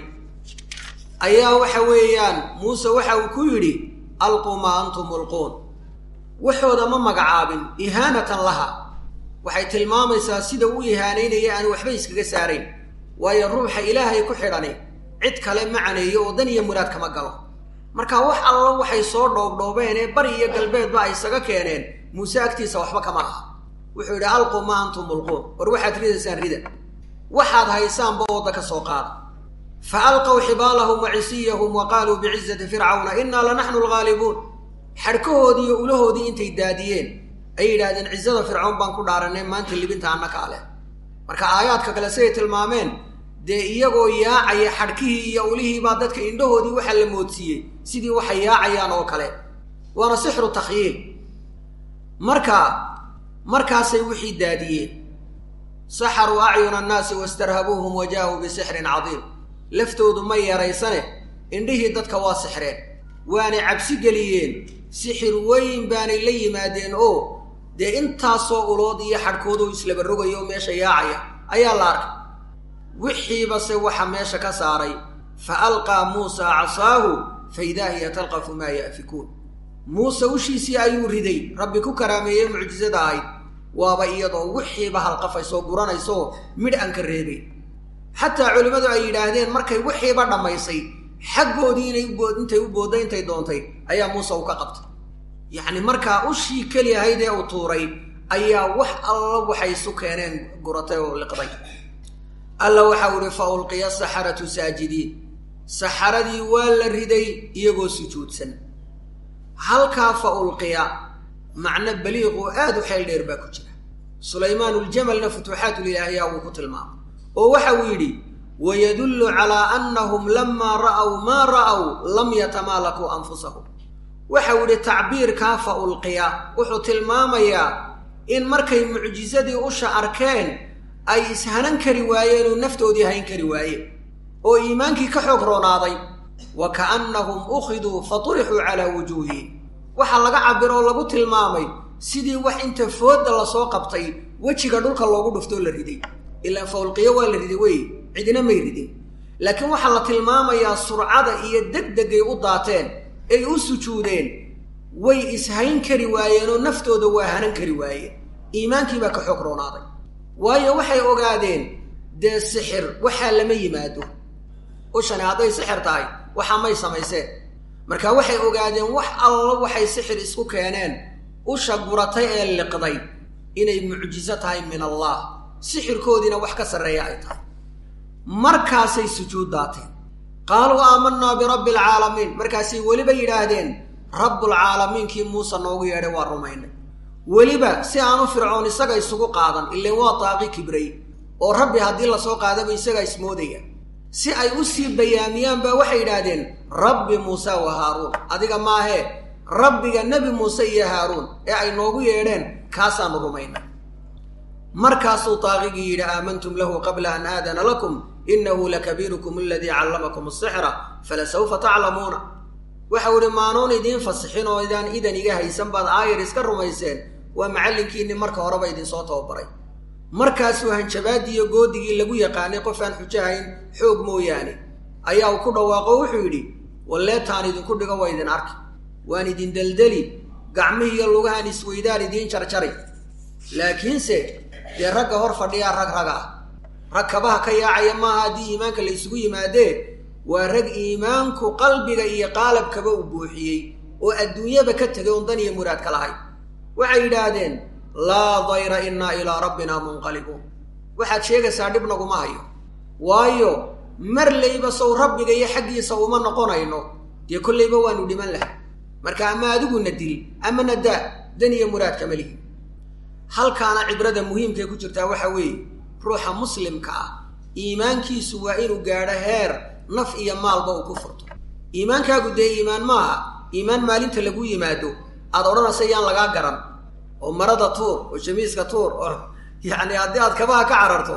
ayaa waxa weeyaan muuse waxa uu ku yidhi alquu maa antum mulquun waxooda ma magacaabin ihaanatan laha waxay tilmaamaysaa sida uu ihaanaynaya aan waxba iskaga saarayn waayo ruuxa ilaahay ku xidhani cid kale ma caneeyo oo dan iyo muraad kama galo marka wax allo waxay soo dhoobdhoobeen ee bari iyo galbeedba ay isaga keeneen muuse agtiisa waxba kama laha wuxuu yidhi alquu maa antum mulquun war waxaad ridaysaan rida waxaad haysaanba ooda ka soo qaada fa alqow xibaalahum wa cisiyahum wa qaaluu bicizati fircawna innaa lanaxnu alghaalibuun xadhkahoodii iyo ulahoodii intay daadiyeen ay yidhaahdeen cizada fircoon baan ku dhaaranay maanta libinta annaka ale marka aayaadka kale siday tilmaameen dee iyagoo yaacaya xadhkihii iyo ulihiibaa dadka indhahoodii waxaa la moodsiiyey sidii waxay yaacayaan oo kale waana sixru takhyiil marka markaasay wixii daadiyeen saxaruu acyuna annaasi wastarhabuuhum wa jaa-uu bisixrin cadiim laftoodu ma yeeraysane indhihii dadka waa sixreen waanay cabsi geliyeen sixir weyn baanay la yimaadeen oo dee intaasoo ulood iyo xadhkoodoo islaba rogayo oo meesha yaacaya ayaa la arkay wixiibase waxa meesha ka saaray fa alqaa muusaa casaahu fa idaa hiya talqafu maa ya'fikuun muuse ushiisii ayuu riday rabbi ku karaameeyey mucjisada ahayd waaba iyadoo wixiiba halqafaysoo guranaysaoo midh aan ka reebayn xataa culimmadu ay yidhaahdeen markay wixiiba dhammaysay xaggoodii inay intay u boodda intay doontay ayaa muuse u ka qabtay yacni markaa ushii keli ahayd ee uu tuuray ayaa wax alla waxay isu keeneen guratay oo liqday alla waxau ihi fa ulqiya saxaratu saajidiin saxaradii waa la riday iyagoo sujuudsan halkaa fa ulqiya macno baliiqoo aad u xeel dheer baa ku jira sulaymaanuljamalna futuuxaatulilaahiya wuu ku tilmaamay oo waxa uu yidhi wayadullu calaa annahum lamaa ra'aw maa ra'aw lam yatamaalakuu anfusahum waxau yidhi tacbiirkaa fa ulqiya wuxuu tilmaamayaa in markay mucjisadii usha arkeen ay ishanan kari waayeen oo naftoodii hayn kari waayeen oo iimaankii ka xoog roonaaday wa ka'annahum ukhiduu fa turixuu calaa wujuuhihim waxaa laga cabiro oo lagu tilmaamay sidii wax inta foodda lasoo qabtay wejiga dhulka loogu dhuftoo la riday ilaan fawlqiyo waa la riday wey cidina may ridin laakiin waxaa la tilmaamayaa surcada iyo degdegay u daateen ay u sujuudeen way ishayn kari waayeen oo naftooda waa hanan kari waayeen iimaankiibaa ka xoog roonaaday waayo waxay ogaadeen dee sixir waxaa lama yimaado ushani hadday sixir tahay waxaa may samayseen marka waxay ogaadeen wax alla waxay sixir isku keeneen usha guratay ee liqday inay mucjiso tahay min allah sixirkoodiina wax ka sarreeya ay tahay markaasay sujuud daateen qaaluu aamanaa birabbi alcaalamiin markaasay weliba yidhaahdeen rabbulcaalamiinkii muuse noogu yeedhay waa rumaynay weliba si aanu fircoon isaga isugu qaadan ileen waa daaqi kibray oo rabbi haddii lasoo qaadaba isagaa ismoodaya si ay u sii bayaamiyaan baa waxay yidhaahdeen rabbi muuse wa haaruun adiga maahee rabbiga nebi muuse iyo haaruun ee ay noogu yeedheen kaasaanu rumaynay markaasuu daaqigii yidhi aamantum lahu qabla an aadana lakum inahu lakabiirukum aladii callamakum asixra falasawfa taclamuuna waxau idhi maanuun idiin fasixin oo idaan idan iga haysan baad aayar iska rumayseen waa macallinkiinni marka horeba idinsoo tababaray markaasuu hanjabaadii iyo goodigii lagu yaqaanay qof aan xujahayn xoog mooyaane ayaa uu ku dhawaaqo wuxuu yidhi walleetaan idinku dhigo waa idin arki waan idin deldeli gacmihii iyo lugahan isweydaan idiin jarjaray laakiinse dee ragga hor fadhiyaa rag raga ah rag kabaha ka yaacaya maaha haddii iimaanka la isugu yimaadee waa rag iimaanku qalbiga iyo qaalabkaba u buuxiyey oo adduunyaba ka tegay oon dan iyo muraad ka lahayn waxay yidhaahdeen laa dayra innaa ilaa rabbinaa munqalibuun waxaad sheegaysaa dhib naguma hayo waayo marlayba sow rabbiga iyo xaggiisa uma noqonayno dee kollayba waanu dhiman lahay marka ama adiguna dil amana daa dan iyo muraad kama lihi halkaana cibrada muhiimkae ku jirtaa waxa weeye ruuxa muslimka ah iimaankiisu waa inuu gaadho heer naf iyo maalba uu ku furto iimaankaagu dee iimaan maaha iimaan maalinta lagu yimaado aad odhanaysa yaan lagaa garan oo marada tuur oo jamiiska tuur oo yacni haddii aad kabaha ka cararto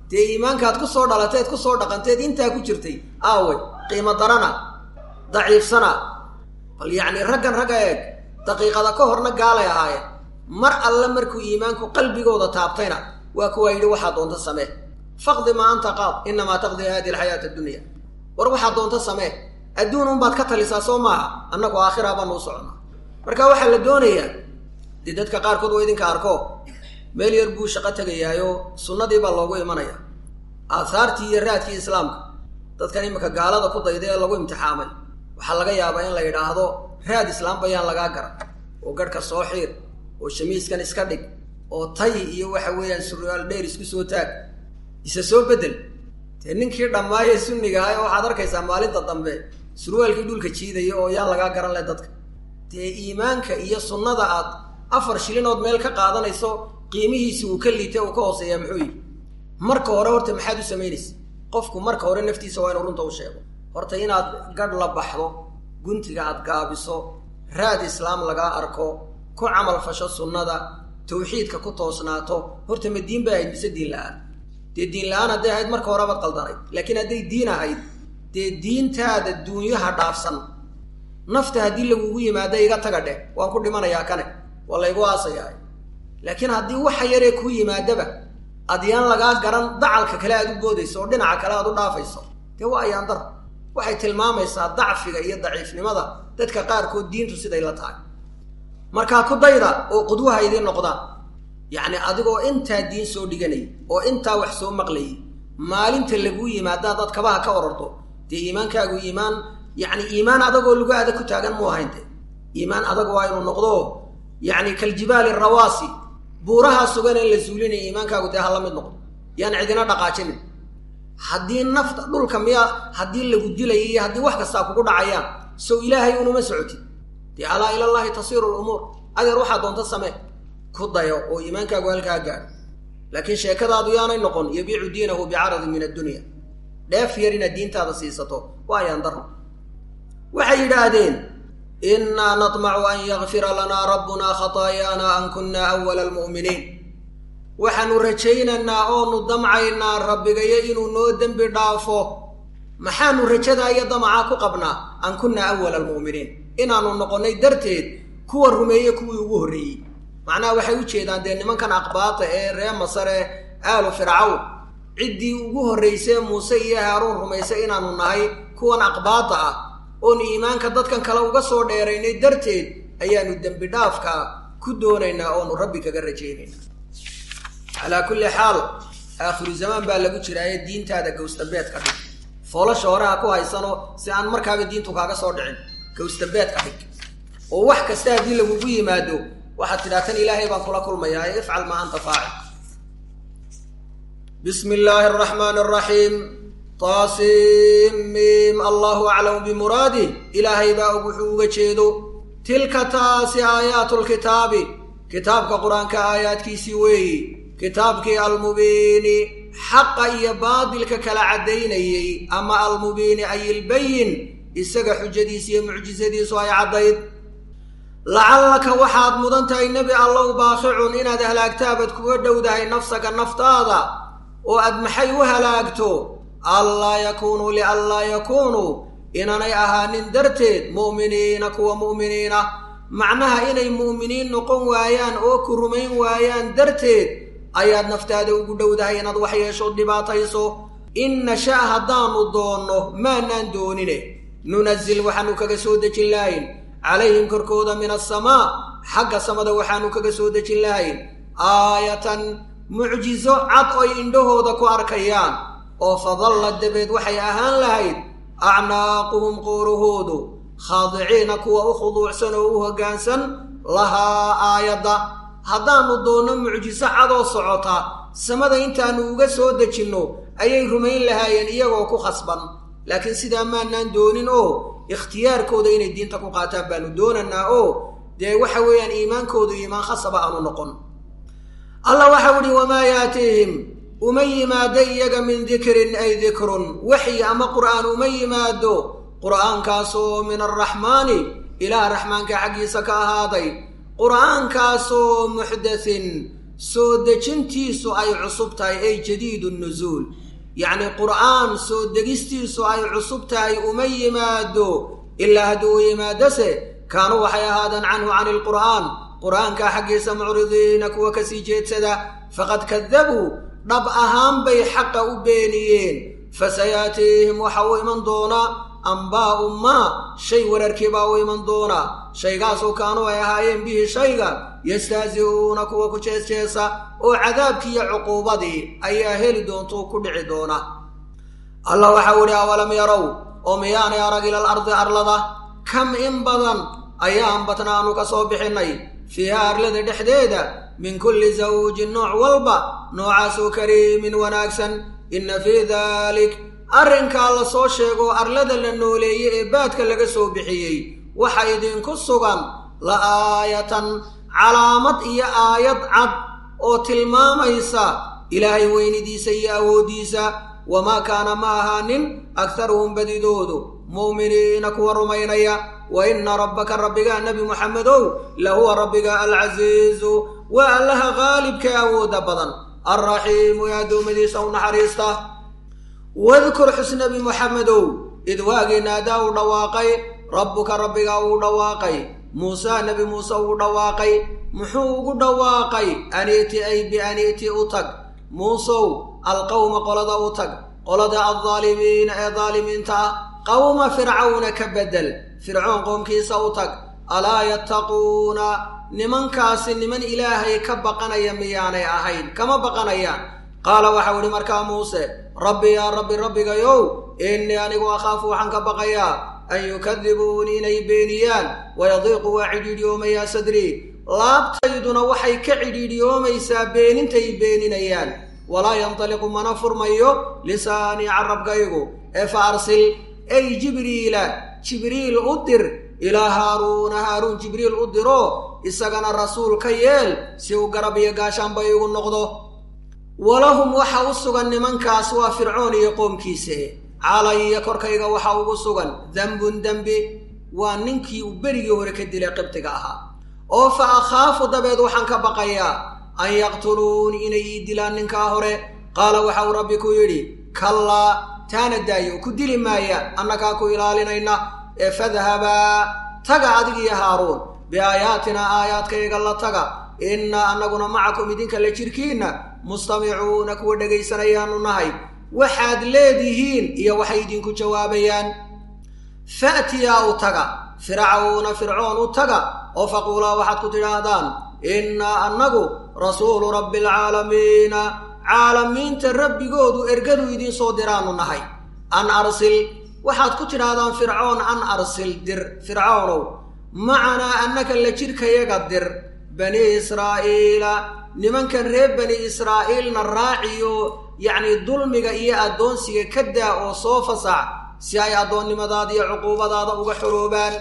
dee iimaankaad ku soo dhalateed ku soo dhaqanteed intaa ku jirtay aawe qiimo darana daciifsana bal yacni raggan ragga eeg daqiiqada ka horna gaalay ahaayeen mar alle markuu iimaanku qalbigooda taabtayna waa kuwaa yidhi waxaa doonta samee faqdi maa anta qaad inamaa taqdi hadihi alxayaata addunya war waxaa doonta samee adduun unbaad ka talisaa soo maaha annagu aakhira baanu u soconnaa marka waxaa la doonayaa dee dadka qaarkood waa idinka arko meel yar buu shaqo tegayaayo sunnadii baa loogu imanaya aahaartii iyo raadkii islaamka dadkan iminka gaalada ku dayda ee lagu imtixaamay waxaa laga yaabaa in la yidhaahdo raad islaam bayaan lagaa garan oo garhka soo xiir oo shamiiskan iska dhig oo tay iyo waxa weeyaan suryaal dheer isku soo taag isa soo bedel dee ninkii dhammaaye sunniga ah waxaad arkaysaa maalinta dambe surwaalkii dhulka jiidaya oo yaan lagaa garan leh dadka dee iimaanka iyo sunnada aad afar shilinood meel ka qaadanayso qiimihiisi uu ka liitay uu ka hooseeyaa muxuu yihi marka hore horta maxaad u samaynaysa qofku marka hore naftiisa waa inuu runta u sheego horta inaad gadh la baxdo guntiga aad gaabiso raad islaam lagaa arko ku camal fasho sunnada tawxiidka ku toosnaato horta ma diin bay ahayd mise diin la-aan dee diin la-aan hadday ahayd marka horebaad qaldanayd laakiin hadday diin ahayd dee diintaada duunyaha dhaafsan nafta haddii lagugu yimaada iga taga dheh waan ku dhimanayaa kane waa laygu aasayaa laakiin haddii waxa yaree kuu yimaadaba adyaan lagaa garan dacalka kale aad u boodayso oo dhinaca kale aad u dhaafayso dee waa ayaan dar waxay tilmaamaysaa dacfiga iyo daciifnimada dadka qaarkood diintu siday la tahay markaa ku dayda oo qudwaha idiin noqdaan yacni adigoo intaa diin soo dhiganayay oo intaa wax soo maqlayay maalinta laguu yimaada dad kabaha ka ororto dee iimaankaagu iimaan yacni iimaan adagoo lagu adag ku taagan mu ahayn de iimaan adag waa inuu noqdo yacni kaljibaali rawaasi buurahaa sugan in la suulinaya iimaankaagu dee ha la mid noqdo yaan cidina dhaqaajinin haddii nafta dhulka miyaa haddii lagu dilaya iyo haddii wax kastaa kugu dhacayaan sow ilaahay unuma socotid dee alaa ilallahi tasiiru lumuur adeer waxaa doonta samee ku dayo oo iimaankaagu halkaa gaadho laakiin sheekadaadu yaanay noqon yabiicu diinahu bicaradin min addunya dheef yar inaad diintaada siisato waa ayaan darno waxay yidhaahdeen innaa natmacu an yakfira lanaa rabbunaa khataayaana an kunna awala almu'miniin waxaanu rajaynaynaa oonu damcaynaa rabbigayo inuu noo dembi dhaafo maxaanu rajadaa iyo damacaa ku qabnaa an kunna awala almu'miniin inaanu noqonnay darteed kuwa rumeeye kuwii ugu horreeyey macnaha waxay u jeedaan dee nimankan aqbaata ee ree masare aalu fircawn ciddii ugu horraysee muuse iyo haaruun rumaysay inaanu nahay kuwan aqbaata ah oonu iimaanka dadkan kale uga soo dheeraynay darteed ayaanu dembi dhaafka ku doonaynaa oonu rabbi kaga rajaynaynaa calaa kulli xaal aakhiru zamaan baa lagu jiraaye diintaada gawsdambeed ka dhig foolasha horeha ku haysano si aan markaaba diintu kaaga soo dhicin gawsdambeed ka dhig oo wax kasta haddii lagugu yimaado waxaad tidhaa tan ilaahay baan kula kulmayaa ee ifcal maa anta faacil bismi illaahi araxmaani araxiim taasiim allahu aclamu bimuraadih ilaahay baa og wuxuu uga jeedo tilka taasi aayaatu lkitaabi kitaabka qur-aanka aayaadkiisii weeyi kitaabkii almubiini xaqa iyo baadilka kala caddaynayey ama almubiini ay ilbayin isaga xujadiis iyo mucjisadiisu ay caddayd lacallaka waxaad mudan tahay nebi allow baaqicun inaad halaagtaabad kuga dhowdahay nafsaka naftaada oo aad maxay u halaagto allaa yakuunuu lianlaa yakuunuu inaanay ahaanin darteed mu'miniina kuwa mu'miniina macnaha inay mu'miniin noqon waayaan oo ku rumayn waayaan darteed ayaad naftaada ugu dhowdahay inaad wax yeeshood dhibaatayso in nasha' haddaannu doonno maanaan doonine nunazil waxaannu kaga soo dejin lahayn calayhim korkooda min asamaa xagga samada waxaannu kaga soo dejin lahayn aayatan mucjiso cad oy indhahooda ku arkayaan oo fadalla dabeed waxay ahaan lahayd acnaaquhum qooruhoodu khaadiciina kuwa u khuduucsan oo u hoggaansan lahaa aayadda haddaannu doonno mucjiso cadoo socota samada intaannu uga soo dejinno ayay rumayn lahaayeen iyagoo ku khasban laakiin sidaa maanaan doonin oo ikhtiyaarkooda inay diinta ku qaataan baanu doonanaa oo dee waxa weeyaan iimaankoodu iimaan khasaba aanu noqon allah waxau idhi wamaa yaatiihim uma yimaado iyaga min dikrin ay dikrun waxyi ama qur'aan uma yimaado qur'aankaasoo min arraxmaani ilaah raxmaanka xaggiisa ka ahaaday qur'aankaasoo muxdathin soo dejintiisu ay cusub tahay ay jadiidu nusuul yacni qur'aan soo degistiisu ay cusub tahay uma yimaado ilaa haddii uu yimaadose kaanuu waxay ahaadeen canhu cani lqur'aan qur'aankaa xaggiisa mucridiina kuwa kasii jeedsada faqad kadabuu dhab ahaan bay xaqa u beeniyeen fasayaatiihim waxa uu iman doonaa ambaa'u maa shay wararkiibaa u iman doonaa shaygaasoo kaanuu ay ahaayeen bihi shayga yastahzi'uuna kuwa ku jeesjeesa oo cadaabkii iyo cuquubadii ayaa heli doontuu ku dhici doona allah waxau idhi awalam yarow oo miyaanay arag ilal ardi arlada kam in badan ayaan batnaanu ka soo bixinnay fiiha arlada dhexdeeda min kulli zawjin nooc walba noocaasoo kariimin wanaagsan inna fii daalik arrinkaa la soo sheegoo arlada la nooleeyey ee baadka laga soo bixiyey waxa idinku sugan la aayatan calaamad iyo aayad cad oo tilmaamaysa ilaahay weynidiisa iyo awooddiisa wamaa kaana ma ahaanin aktaruhum badidoodu mu'miniina kuwa rumaynaya wa inna rabbaka rabbigaa nebi muxamedow lahuwa rabbiga alcasiizu waa allaha qaalibka awoodda badan alraxiimu ee addoommadiisa u naxariista wadkur xus nebi muxamedow id waagii naadaa uu dhawaaqay rabbuka rabbigaa uu dhawaaqay muusaa nebi muuse uu dhawaaqay muxuu ugu dhawaaqay aniiti ay bianiiti u tag muusow alqowma qolada u tag qolada aldaalimiina ee daalimiinta ah qowma fircawna ka beddel fircoon qoomkiisa u tag alaa yattaquuna nimankaasi niman ilaahay ka baqanaya miyaanay ahayn kama baqanayaan qaala waxau idhi markaa muuse rabbi yaa rabbi rabbigayow innii anigu akhaafu waxaan ka baqayaa an yukadibuuni inay beeniyaan wayadiiqu waa cidhiidhiyoomayaa sadrii laabtayduna waxay ka cidhiidhiyoomaysaa beenintay beeninayaan walaa yantaliqu mana furmayo lisaanii carabkaygu ee fa arsil ay jibriila jibriil u dir ilaa haaruuna haaruun jibriil u diro isagana rasuul ka yeel si uu garab iyo gaashaanba igu noqdo walahum waxa u sugan nimankaas waa fircoon iyo qoomkiise calaya korkayga waxa ugu sugan dembun dembi waa ninkii uu berigii hore ka dilay qibtiga ahaa oo fa akhaafu dabeed waxaan ka baqayaa an yaqtuluuni inay ii dilaan ninkaa hore qaala waxauu rabbi ku yidhi kallaa taana daayo ku dili maaya annagaa ku ilaalinayna ee fadhabaa taga adigiyo haaruun biaayaatinaa aayaadkayga la taga innaa annaguna macakum idinka la jirkiinna mustamicuuna kuwa dhegaysanayaanu nahay waxaad leedihiin iyo waxay idinku jawaabayaan fa'tiyaa u taga fircawna fircoon u taga oo faquulaa waxaad ku tidhaahdaan innaa annagu rasuulu rabbi alcaalamiina caalamiinta rabbigoodu ergadu idiin soo diraannu nahay an arsil waxaad ku tidhaahdaan fircoon an arsil dir fircawnow macanaa annaka la jidhkayaga dir bani israa'iila nimankan reer bani israa'iilna raaciyo yacnii dulmiga iyo addoonsiga ka daa oo soo fasax si ay addoonnimadaada iyo cuquubadaada uga xoroobaan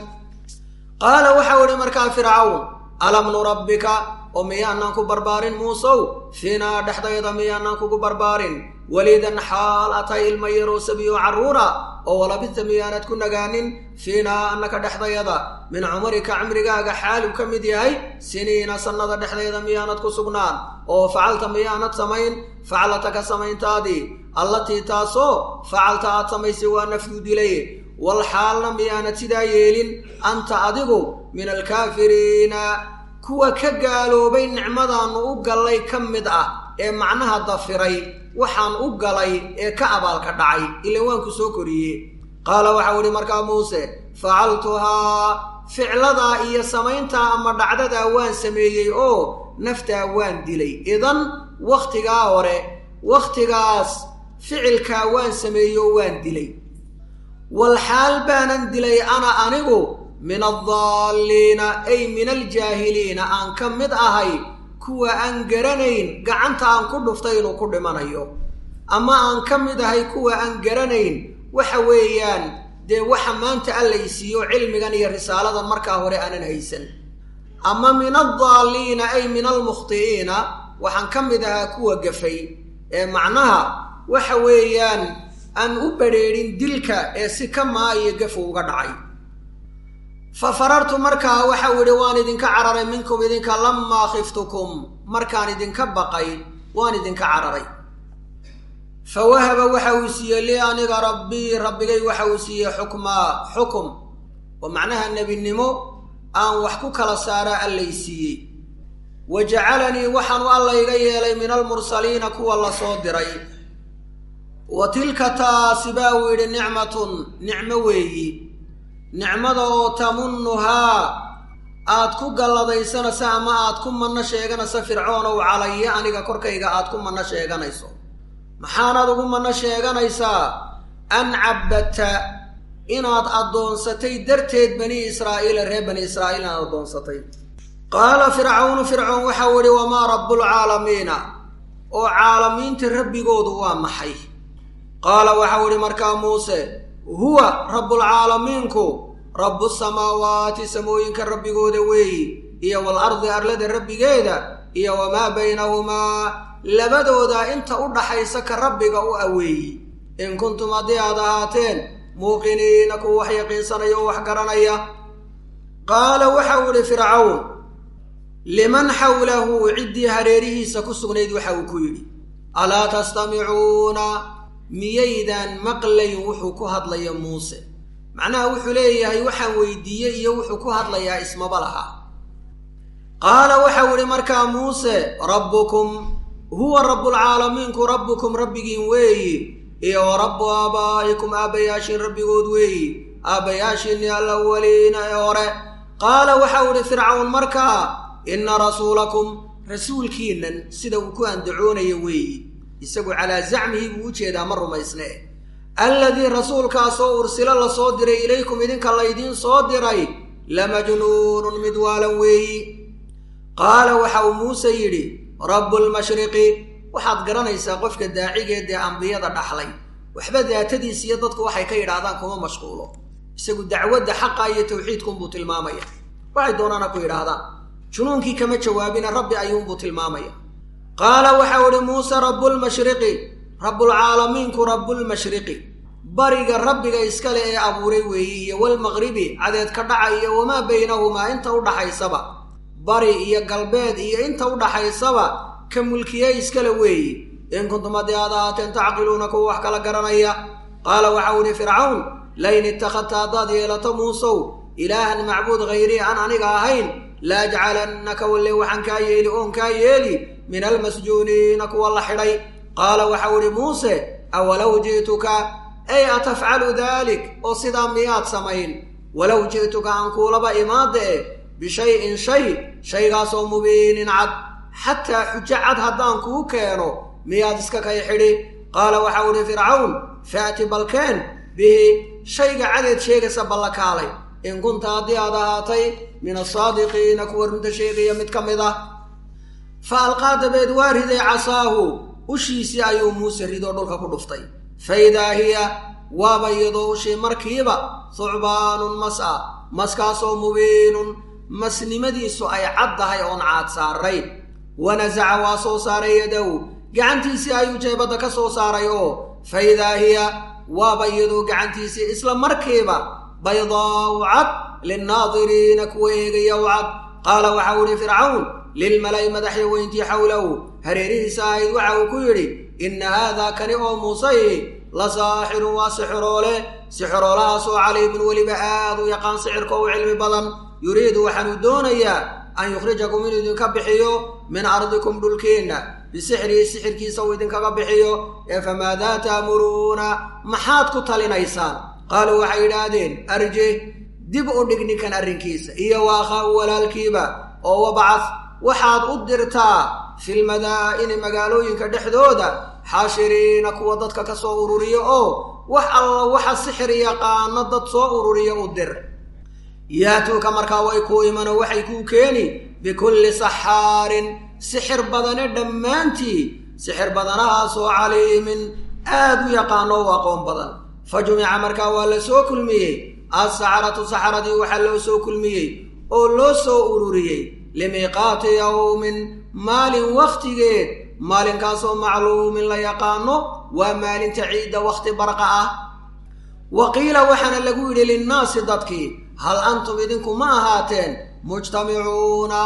qaala waxau idhi markaa fircawn alam nurabbika oo miyaanaan ku barbaarin muusow fiinaa dhexdayda miyaanaan kugu barbaarin welidan xaal atay ilma yaroo sabiyo carruura oo walabista miyaanad ku nagaanin fiinaa annaka dhexdayada min cumarika cimrigaaga xaaluu ka mid yahay siniina sannada dhexdayda miyaanad ku sugnaan oo facalta miyaanad samayn faclataka samayntaadii allatii taasoo facalta aad samaysay waa nafyu dilay wal xaalna miyaanad sidaa yeelin anta adigu min alkaafiriina kuwa ka gaaloobay nicmadaannu u gallay ka mid ah ee macnaha dafiray waxaan u galay ee ka abaalka dhacay ilan waanku soo koriye qaala waxau idhi markaa muuse facaltuhaa ficladaa iyo samayntaa ama dhacdadaa waan sameeyey oo naftaa waan dilay idan wakhtigaa hore wakhtigaas ficilkaa waan sameeyey oo waan dilay wal xaal baanan dilay ana anigu min addaalliina ay min aljaahiliina aan ka mid ahay kuwa aan garanayn gacanta aan ku dhuftay inuu ku dhimanayo ama aan ka mid ahay kuwa aan garanayn waxa weeyaan dee waxa maanta allaysiiyo cilmigan iyo risaaladan markaa hore aanan haysan ama min addaalliina ay min almukhti'iina waxaan ka mid ahaa kuwa gafay ee macnaha waxa weeyaan aan u badrheedhin dilka ee si ka maa iyo gafu uga dhacay fa farartu markaa waxau idhi waan idinka cararay minkum idinka lamaa khiftukum markaan idinka baqay waan idinka cararay fa wahaba waxa uu siiyey lii aniga rabbii rabbigay waxa uu siiyey xukmaa xukum oo macnaha nebinimo aan wax ku kala saaraa allay siiyey wa jacalanii waxaanu alla iga yeelay min almursaliina kuwa la soo diray wa tilka taasi baa uu yidhi nicmatun nicmo weeyi nicmada oo tamunnuhaa aad ku galladaysanayso ama aad ku manno sheeganayso fircoonow calaya aniga korkayga aad ku manno sheeganayso maxaanaad ugu manno sheeganaysaa an cabbadta inaad addoonsatay darteed bani israa'iila reer bani israa'iil inaad addoonsatay qaala fircawnu fircoon waxau idhi wamaa rabbulcaalamiina oo caalamiinta rabbigoodu waa maxay qaala waxau idhi markaa muuse huwa rabbulcaalamiinku rabbu samaawaati samooyinka rabbigooda weeyi iyo wal ardi arlada rabbigeeda iyo wamaa baynahumaa labadooda inta u dhaxaysa ka rabbiga u aweeyi in kuntum haddii aad ahaateen muuqiniina kuwa wax yaqiinsanaya oo wax garanaya qaala waxau idhi fircawn liman xawlahu ciddii hareerihiisa ku sugnayd waxa uu ku yidhi alaa tastamicuuna miyaydaan maqlayn wuxuu ku hadlaya muuse macnaha wuxuu leeyahay waxaan weydiiyey iyo wuxuu ku hadlayaa ismaba laha qaala waxau idhi markaa muuse rabbukum huwa rabbulcaalamiinku rabbukum rabbigiin weeyi iyo wa rabbu aabaa'ikum aabbayaashiin rabbigood weeyi aabbayaashiinni alawaliina ee hore qaala waxau idhi fircawn markaa inna rasuulakum rasuulkiinan sida uu ku andacoonayo weeyi isagu calaa zacmihi buu u jeedaa ma rumaysne alladii rasuulkaasoo ursilo la soo diray ilaykum idinka laydiin soo diray lamajnuunun mid waalan weeyi qaala waxa uu muuse yidhi rabbulmashriqi waxaad garanaysaa qofka daacigeed ee ambiyada dhaxlay waxba daatadiis iyo dadku waxay ka yidhaahdaan kuma mashquulo isagu dacwadda xaqa iyo tawxiidkunbuu tilmaamaya waxay doonaana ku yidhaahdaan junuunkii kama jawaabina rabbi ayuunbuu tilmaamaya qaala waxau idhi muuse rabbulmashriqi rabbulcaalamiinku rabbulmashriqi bariga rabbiga iskale ee abuuray weeyi iyo walmaqribi cadeed ka dhaca iyo wamaa baynahumaa inta u dhaxaysaba bari iyo galbeed iyo inta u dhaxaysaba ka mulkiye iskale weeyi in kuntum haddii aad ahaateen tacqiluuna kuwa wax kala garanaya qaala waxau idhi fircawn layn ittakhadta haddaad yeelato muusow ilaahan macbuud hayrii aan aniga ahayn la ajcalannaka walle waxaan kaa yeeli oon kaa yeeli min almasjuuniina kuwa la xidhay qaala waxau idhi muuse awalow ji'tuka ay atafcalu daalik oo sidaa miyaad samayn walow ji'tuka aan kuulaba imaada eh bishayin shay shaygaasoo mubiinin cad xataa xujo cad haddaan kuu keeno miyaad iska kay xidhi qaala waxau idhi fircawn faati balkeen bihi shayga cadeed sheegaysa ballakaalay in kunta haddii aad ahaatay min asaadiqiina kuwa runta sheegaya mid ka mid ah fa alqaa dabeed waa riday casaahu ushiisii ayuu muuse ridoo dhulka ku dhuftay fa idaa hiya waaba iyadoo ushii markiiba thucbaanun mas a maskaasoo mubiinun masnimadiisu ay caddahay oon caad saarayn wanasaca waa soo saaray yadow gacantiisii ayuu jeebadda ka soo saaray oo fa idaa hiya waaba iyadoo gacantiisii isla markiiba baydaau cad linnaadiriina kuwa eegaya u cad qaala waxau idhi fircawn lilmala'i madaxya weyntii xawlahu hareerihiisa ahayd waxa uu ku yidhi inna haadaa kani oo muusay la saaxirun waa sixiroole sixiroolahaasoo caliimun weliba aad u yaqaan sixirka u cilmi badan yuriidu waxaanuu doonayaa an yukhrijakum inuu idinka bixiyo min ardikum dhulkiinna bisixrihi sixirkiisa uu idinkaga bixiyo ee famaadaa taamuruuna maxaad ku talinaysaan qaaluu waxay yidhaahdeen arji dib u dhig ninkan arrinkiisa iyo waakhaahu walaalkiiba oo wabcad waxaad u dirtaa filmadaa'ini magaalooyinka dhexdooda xaashiriina kuwa dadka ka soo ururiya oo wax alla waxa sixir yaqaano dad soo ururiya u dir yaatuuka markaa way kuu imano waxay kuu keeni bikulli saxaarin sixir badane dhammaantii sixir badanahaasoo caliimin aad u yaqaano u aqoon badan fa jumica markaa waa la soo kulmiyey assaxaratu saxaradii waxaa loo soo kulmiyey oo loo soo ururiyey limiiqaati yowmin maalin wakhtigeed maalinkaasoo macluumin la yaqaano waa maalinta ciidda wakhti barqa ah wa qiila waxaana lagu yidhi linnaasi dadkii hal antum idinku ma ahaateen mujtamicuuna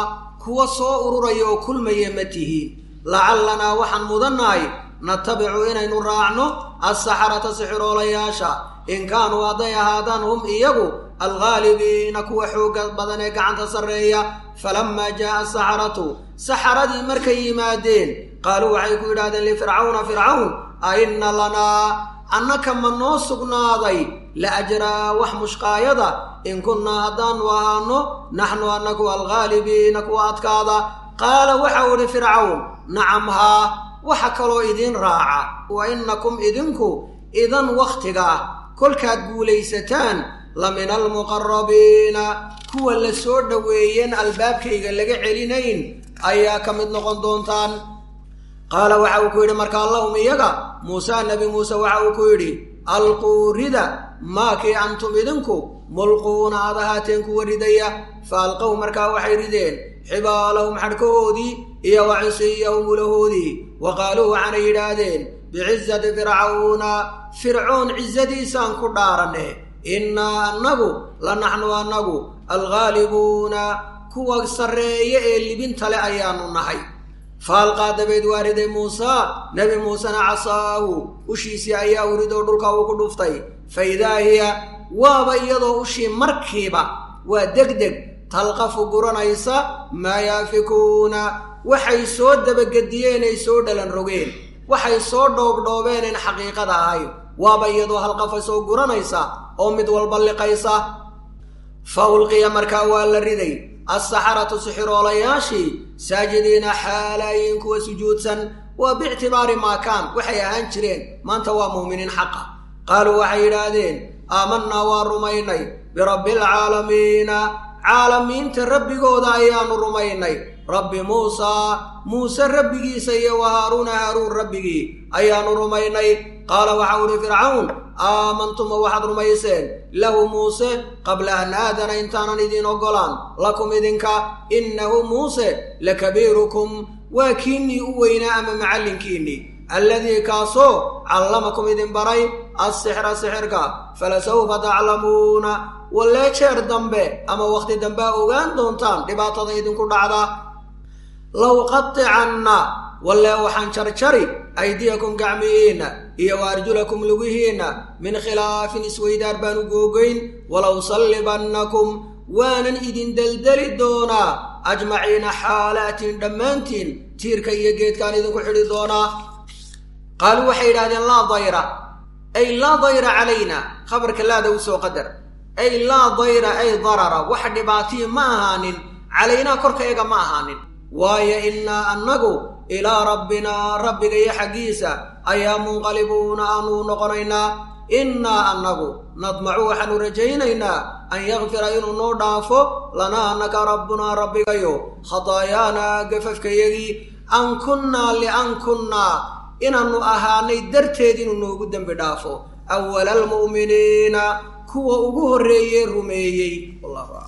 kuwa soo ururaya oo kulmaya ma tihiin lacalanaa waxaan mudannahay natabicu inaynu raacno assaxarata sixiroolayaasha in kaanuu hadday ahaadaan hum iyagu alghaalibiina kuwa xooga badan ee gacanta sarreeya falammaa jaa'a asaxaratu saxaradii markay yimaadeen qaaluu waxay ku yidhahdeen lifircawna fircawn a inna lanaa annaka ma noo sugnaaday la ajraa wax mushqaayada in kunnaa haddaanu ahaano naxnu annaku alghaalibiina kuwa adkaada qaala waxau idhi fircawn nacam haa waxa kaloo idiin raaca wa innakum idinku idan wakhtiga ah kolkaad guulaysataan la min almuqarabiina kuwa la soo dhoweeyeen albaabkayga laga celinayn ayaa ka mid noqon doontaan qaala waxa uu ku yidhi markaa lahum iyaga muuse nebi muuse waxa uu ku yidhi alquu rida maakii antum idinku mulquuna aad ahaateen kuwa ridaya fa alqow markaa waxay rideen xibaalahum xadhkahoodii iyo wa cisiyahum ulahoodii wa qaaluu waxaanay yidhaahdeen bicizati fircawna fircoon cizadiisaan ku dhaaranne innaa annagu la naxnu annagu alghaalibuuna kuwa sarreeye ee libinta le ayaanu nahay faalqaa dabeed waa riday muusaa nebi muusena casaahu ushiisii ayaa uridoo dhulka uu ku dhuftay fa idaa hiya waaba iyadoo ushii markiiba waa degdeg talqafu guranaysa maa yaafikuuna waxay soo dabagediyeen ay soo dhalan rogeen waxay soo dhoobdhoobeeneen xaqiiqada ahayd waaba iyadoo halqafa soo guranaysa oo mid walba liqaysa fa ulqiya markaa waa la riday assaxaratu sixiroolayaashii saajidiina xaalaayiin kuwa sujuudsan waa biictibaari maakaan waxay ahaan jireen maanta waa muuminiin xaqa qaaluu waxay yidhaahdeen aamannaa waa rumaynay birabbi alcaalamiina caalamiinta rabbigooda ayaanu rumaynay rabbi muusaa muuse rabbigiisa iyo wa haaruuna haaruun rabbigii ayaanu rumaynay qaala waxau ihi fircawn aamantuma waxaad rumayseen lahu muuse qabla an aadana intaanan idiin oggolaan lakum idinka innahu muuse lakabiirukum waa kiinnii u weynaa ama macallinkiinnii alladii kaasoo callamakum idin baray assixra sixirka falasawfa taclamuuna wallee jeer dambe ama wakhti dambe a ogaan doontaan dhibaatada idinku dhacda low qaticanna wallee waxaan jarjari aydiyakum gacmihiinna iyo wa arjulakum lugihiinna min khilaafin isweydaar baanu googoyn walow sallibannakum waanan idin deldeli doonaa ajmaciina xaalaatiin dhammaantiin tiirka iyo geedkaan idinku xidhi doonaa qaaluu waxay yidhahdeen laa dayra ay laa dayra calayna khabarka laada u soo qadar ay laa dayra ay darara wax dhibaatiyi ma ahaanin calaynaa korkayaga ma ahaanin waayo innaa annagu ilaa rabbinaa rabbiga iyo xaggiisa ayaa munqalibuuna aanu noqonaynaa innaa annagu nadmacu waxaanu rajaynaynaa an yakfira inuu noo dhaafo lanaa annaka rabbunaa rabbigayo khataayaanaa gafafkayagii an kunnaa lian kunnaa inaannu ahaanay darteed inuu noogu dembi dhaafo awala almu'miniina kuwa ugu horreeyee rumeeyey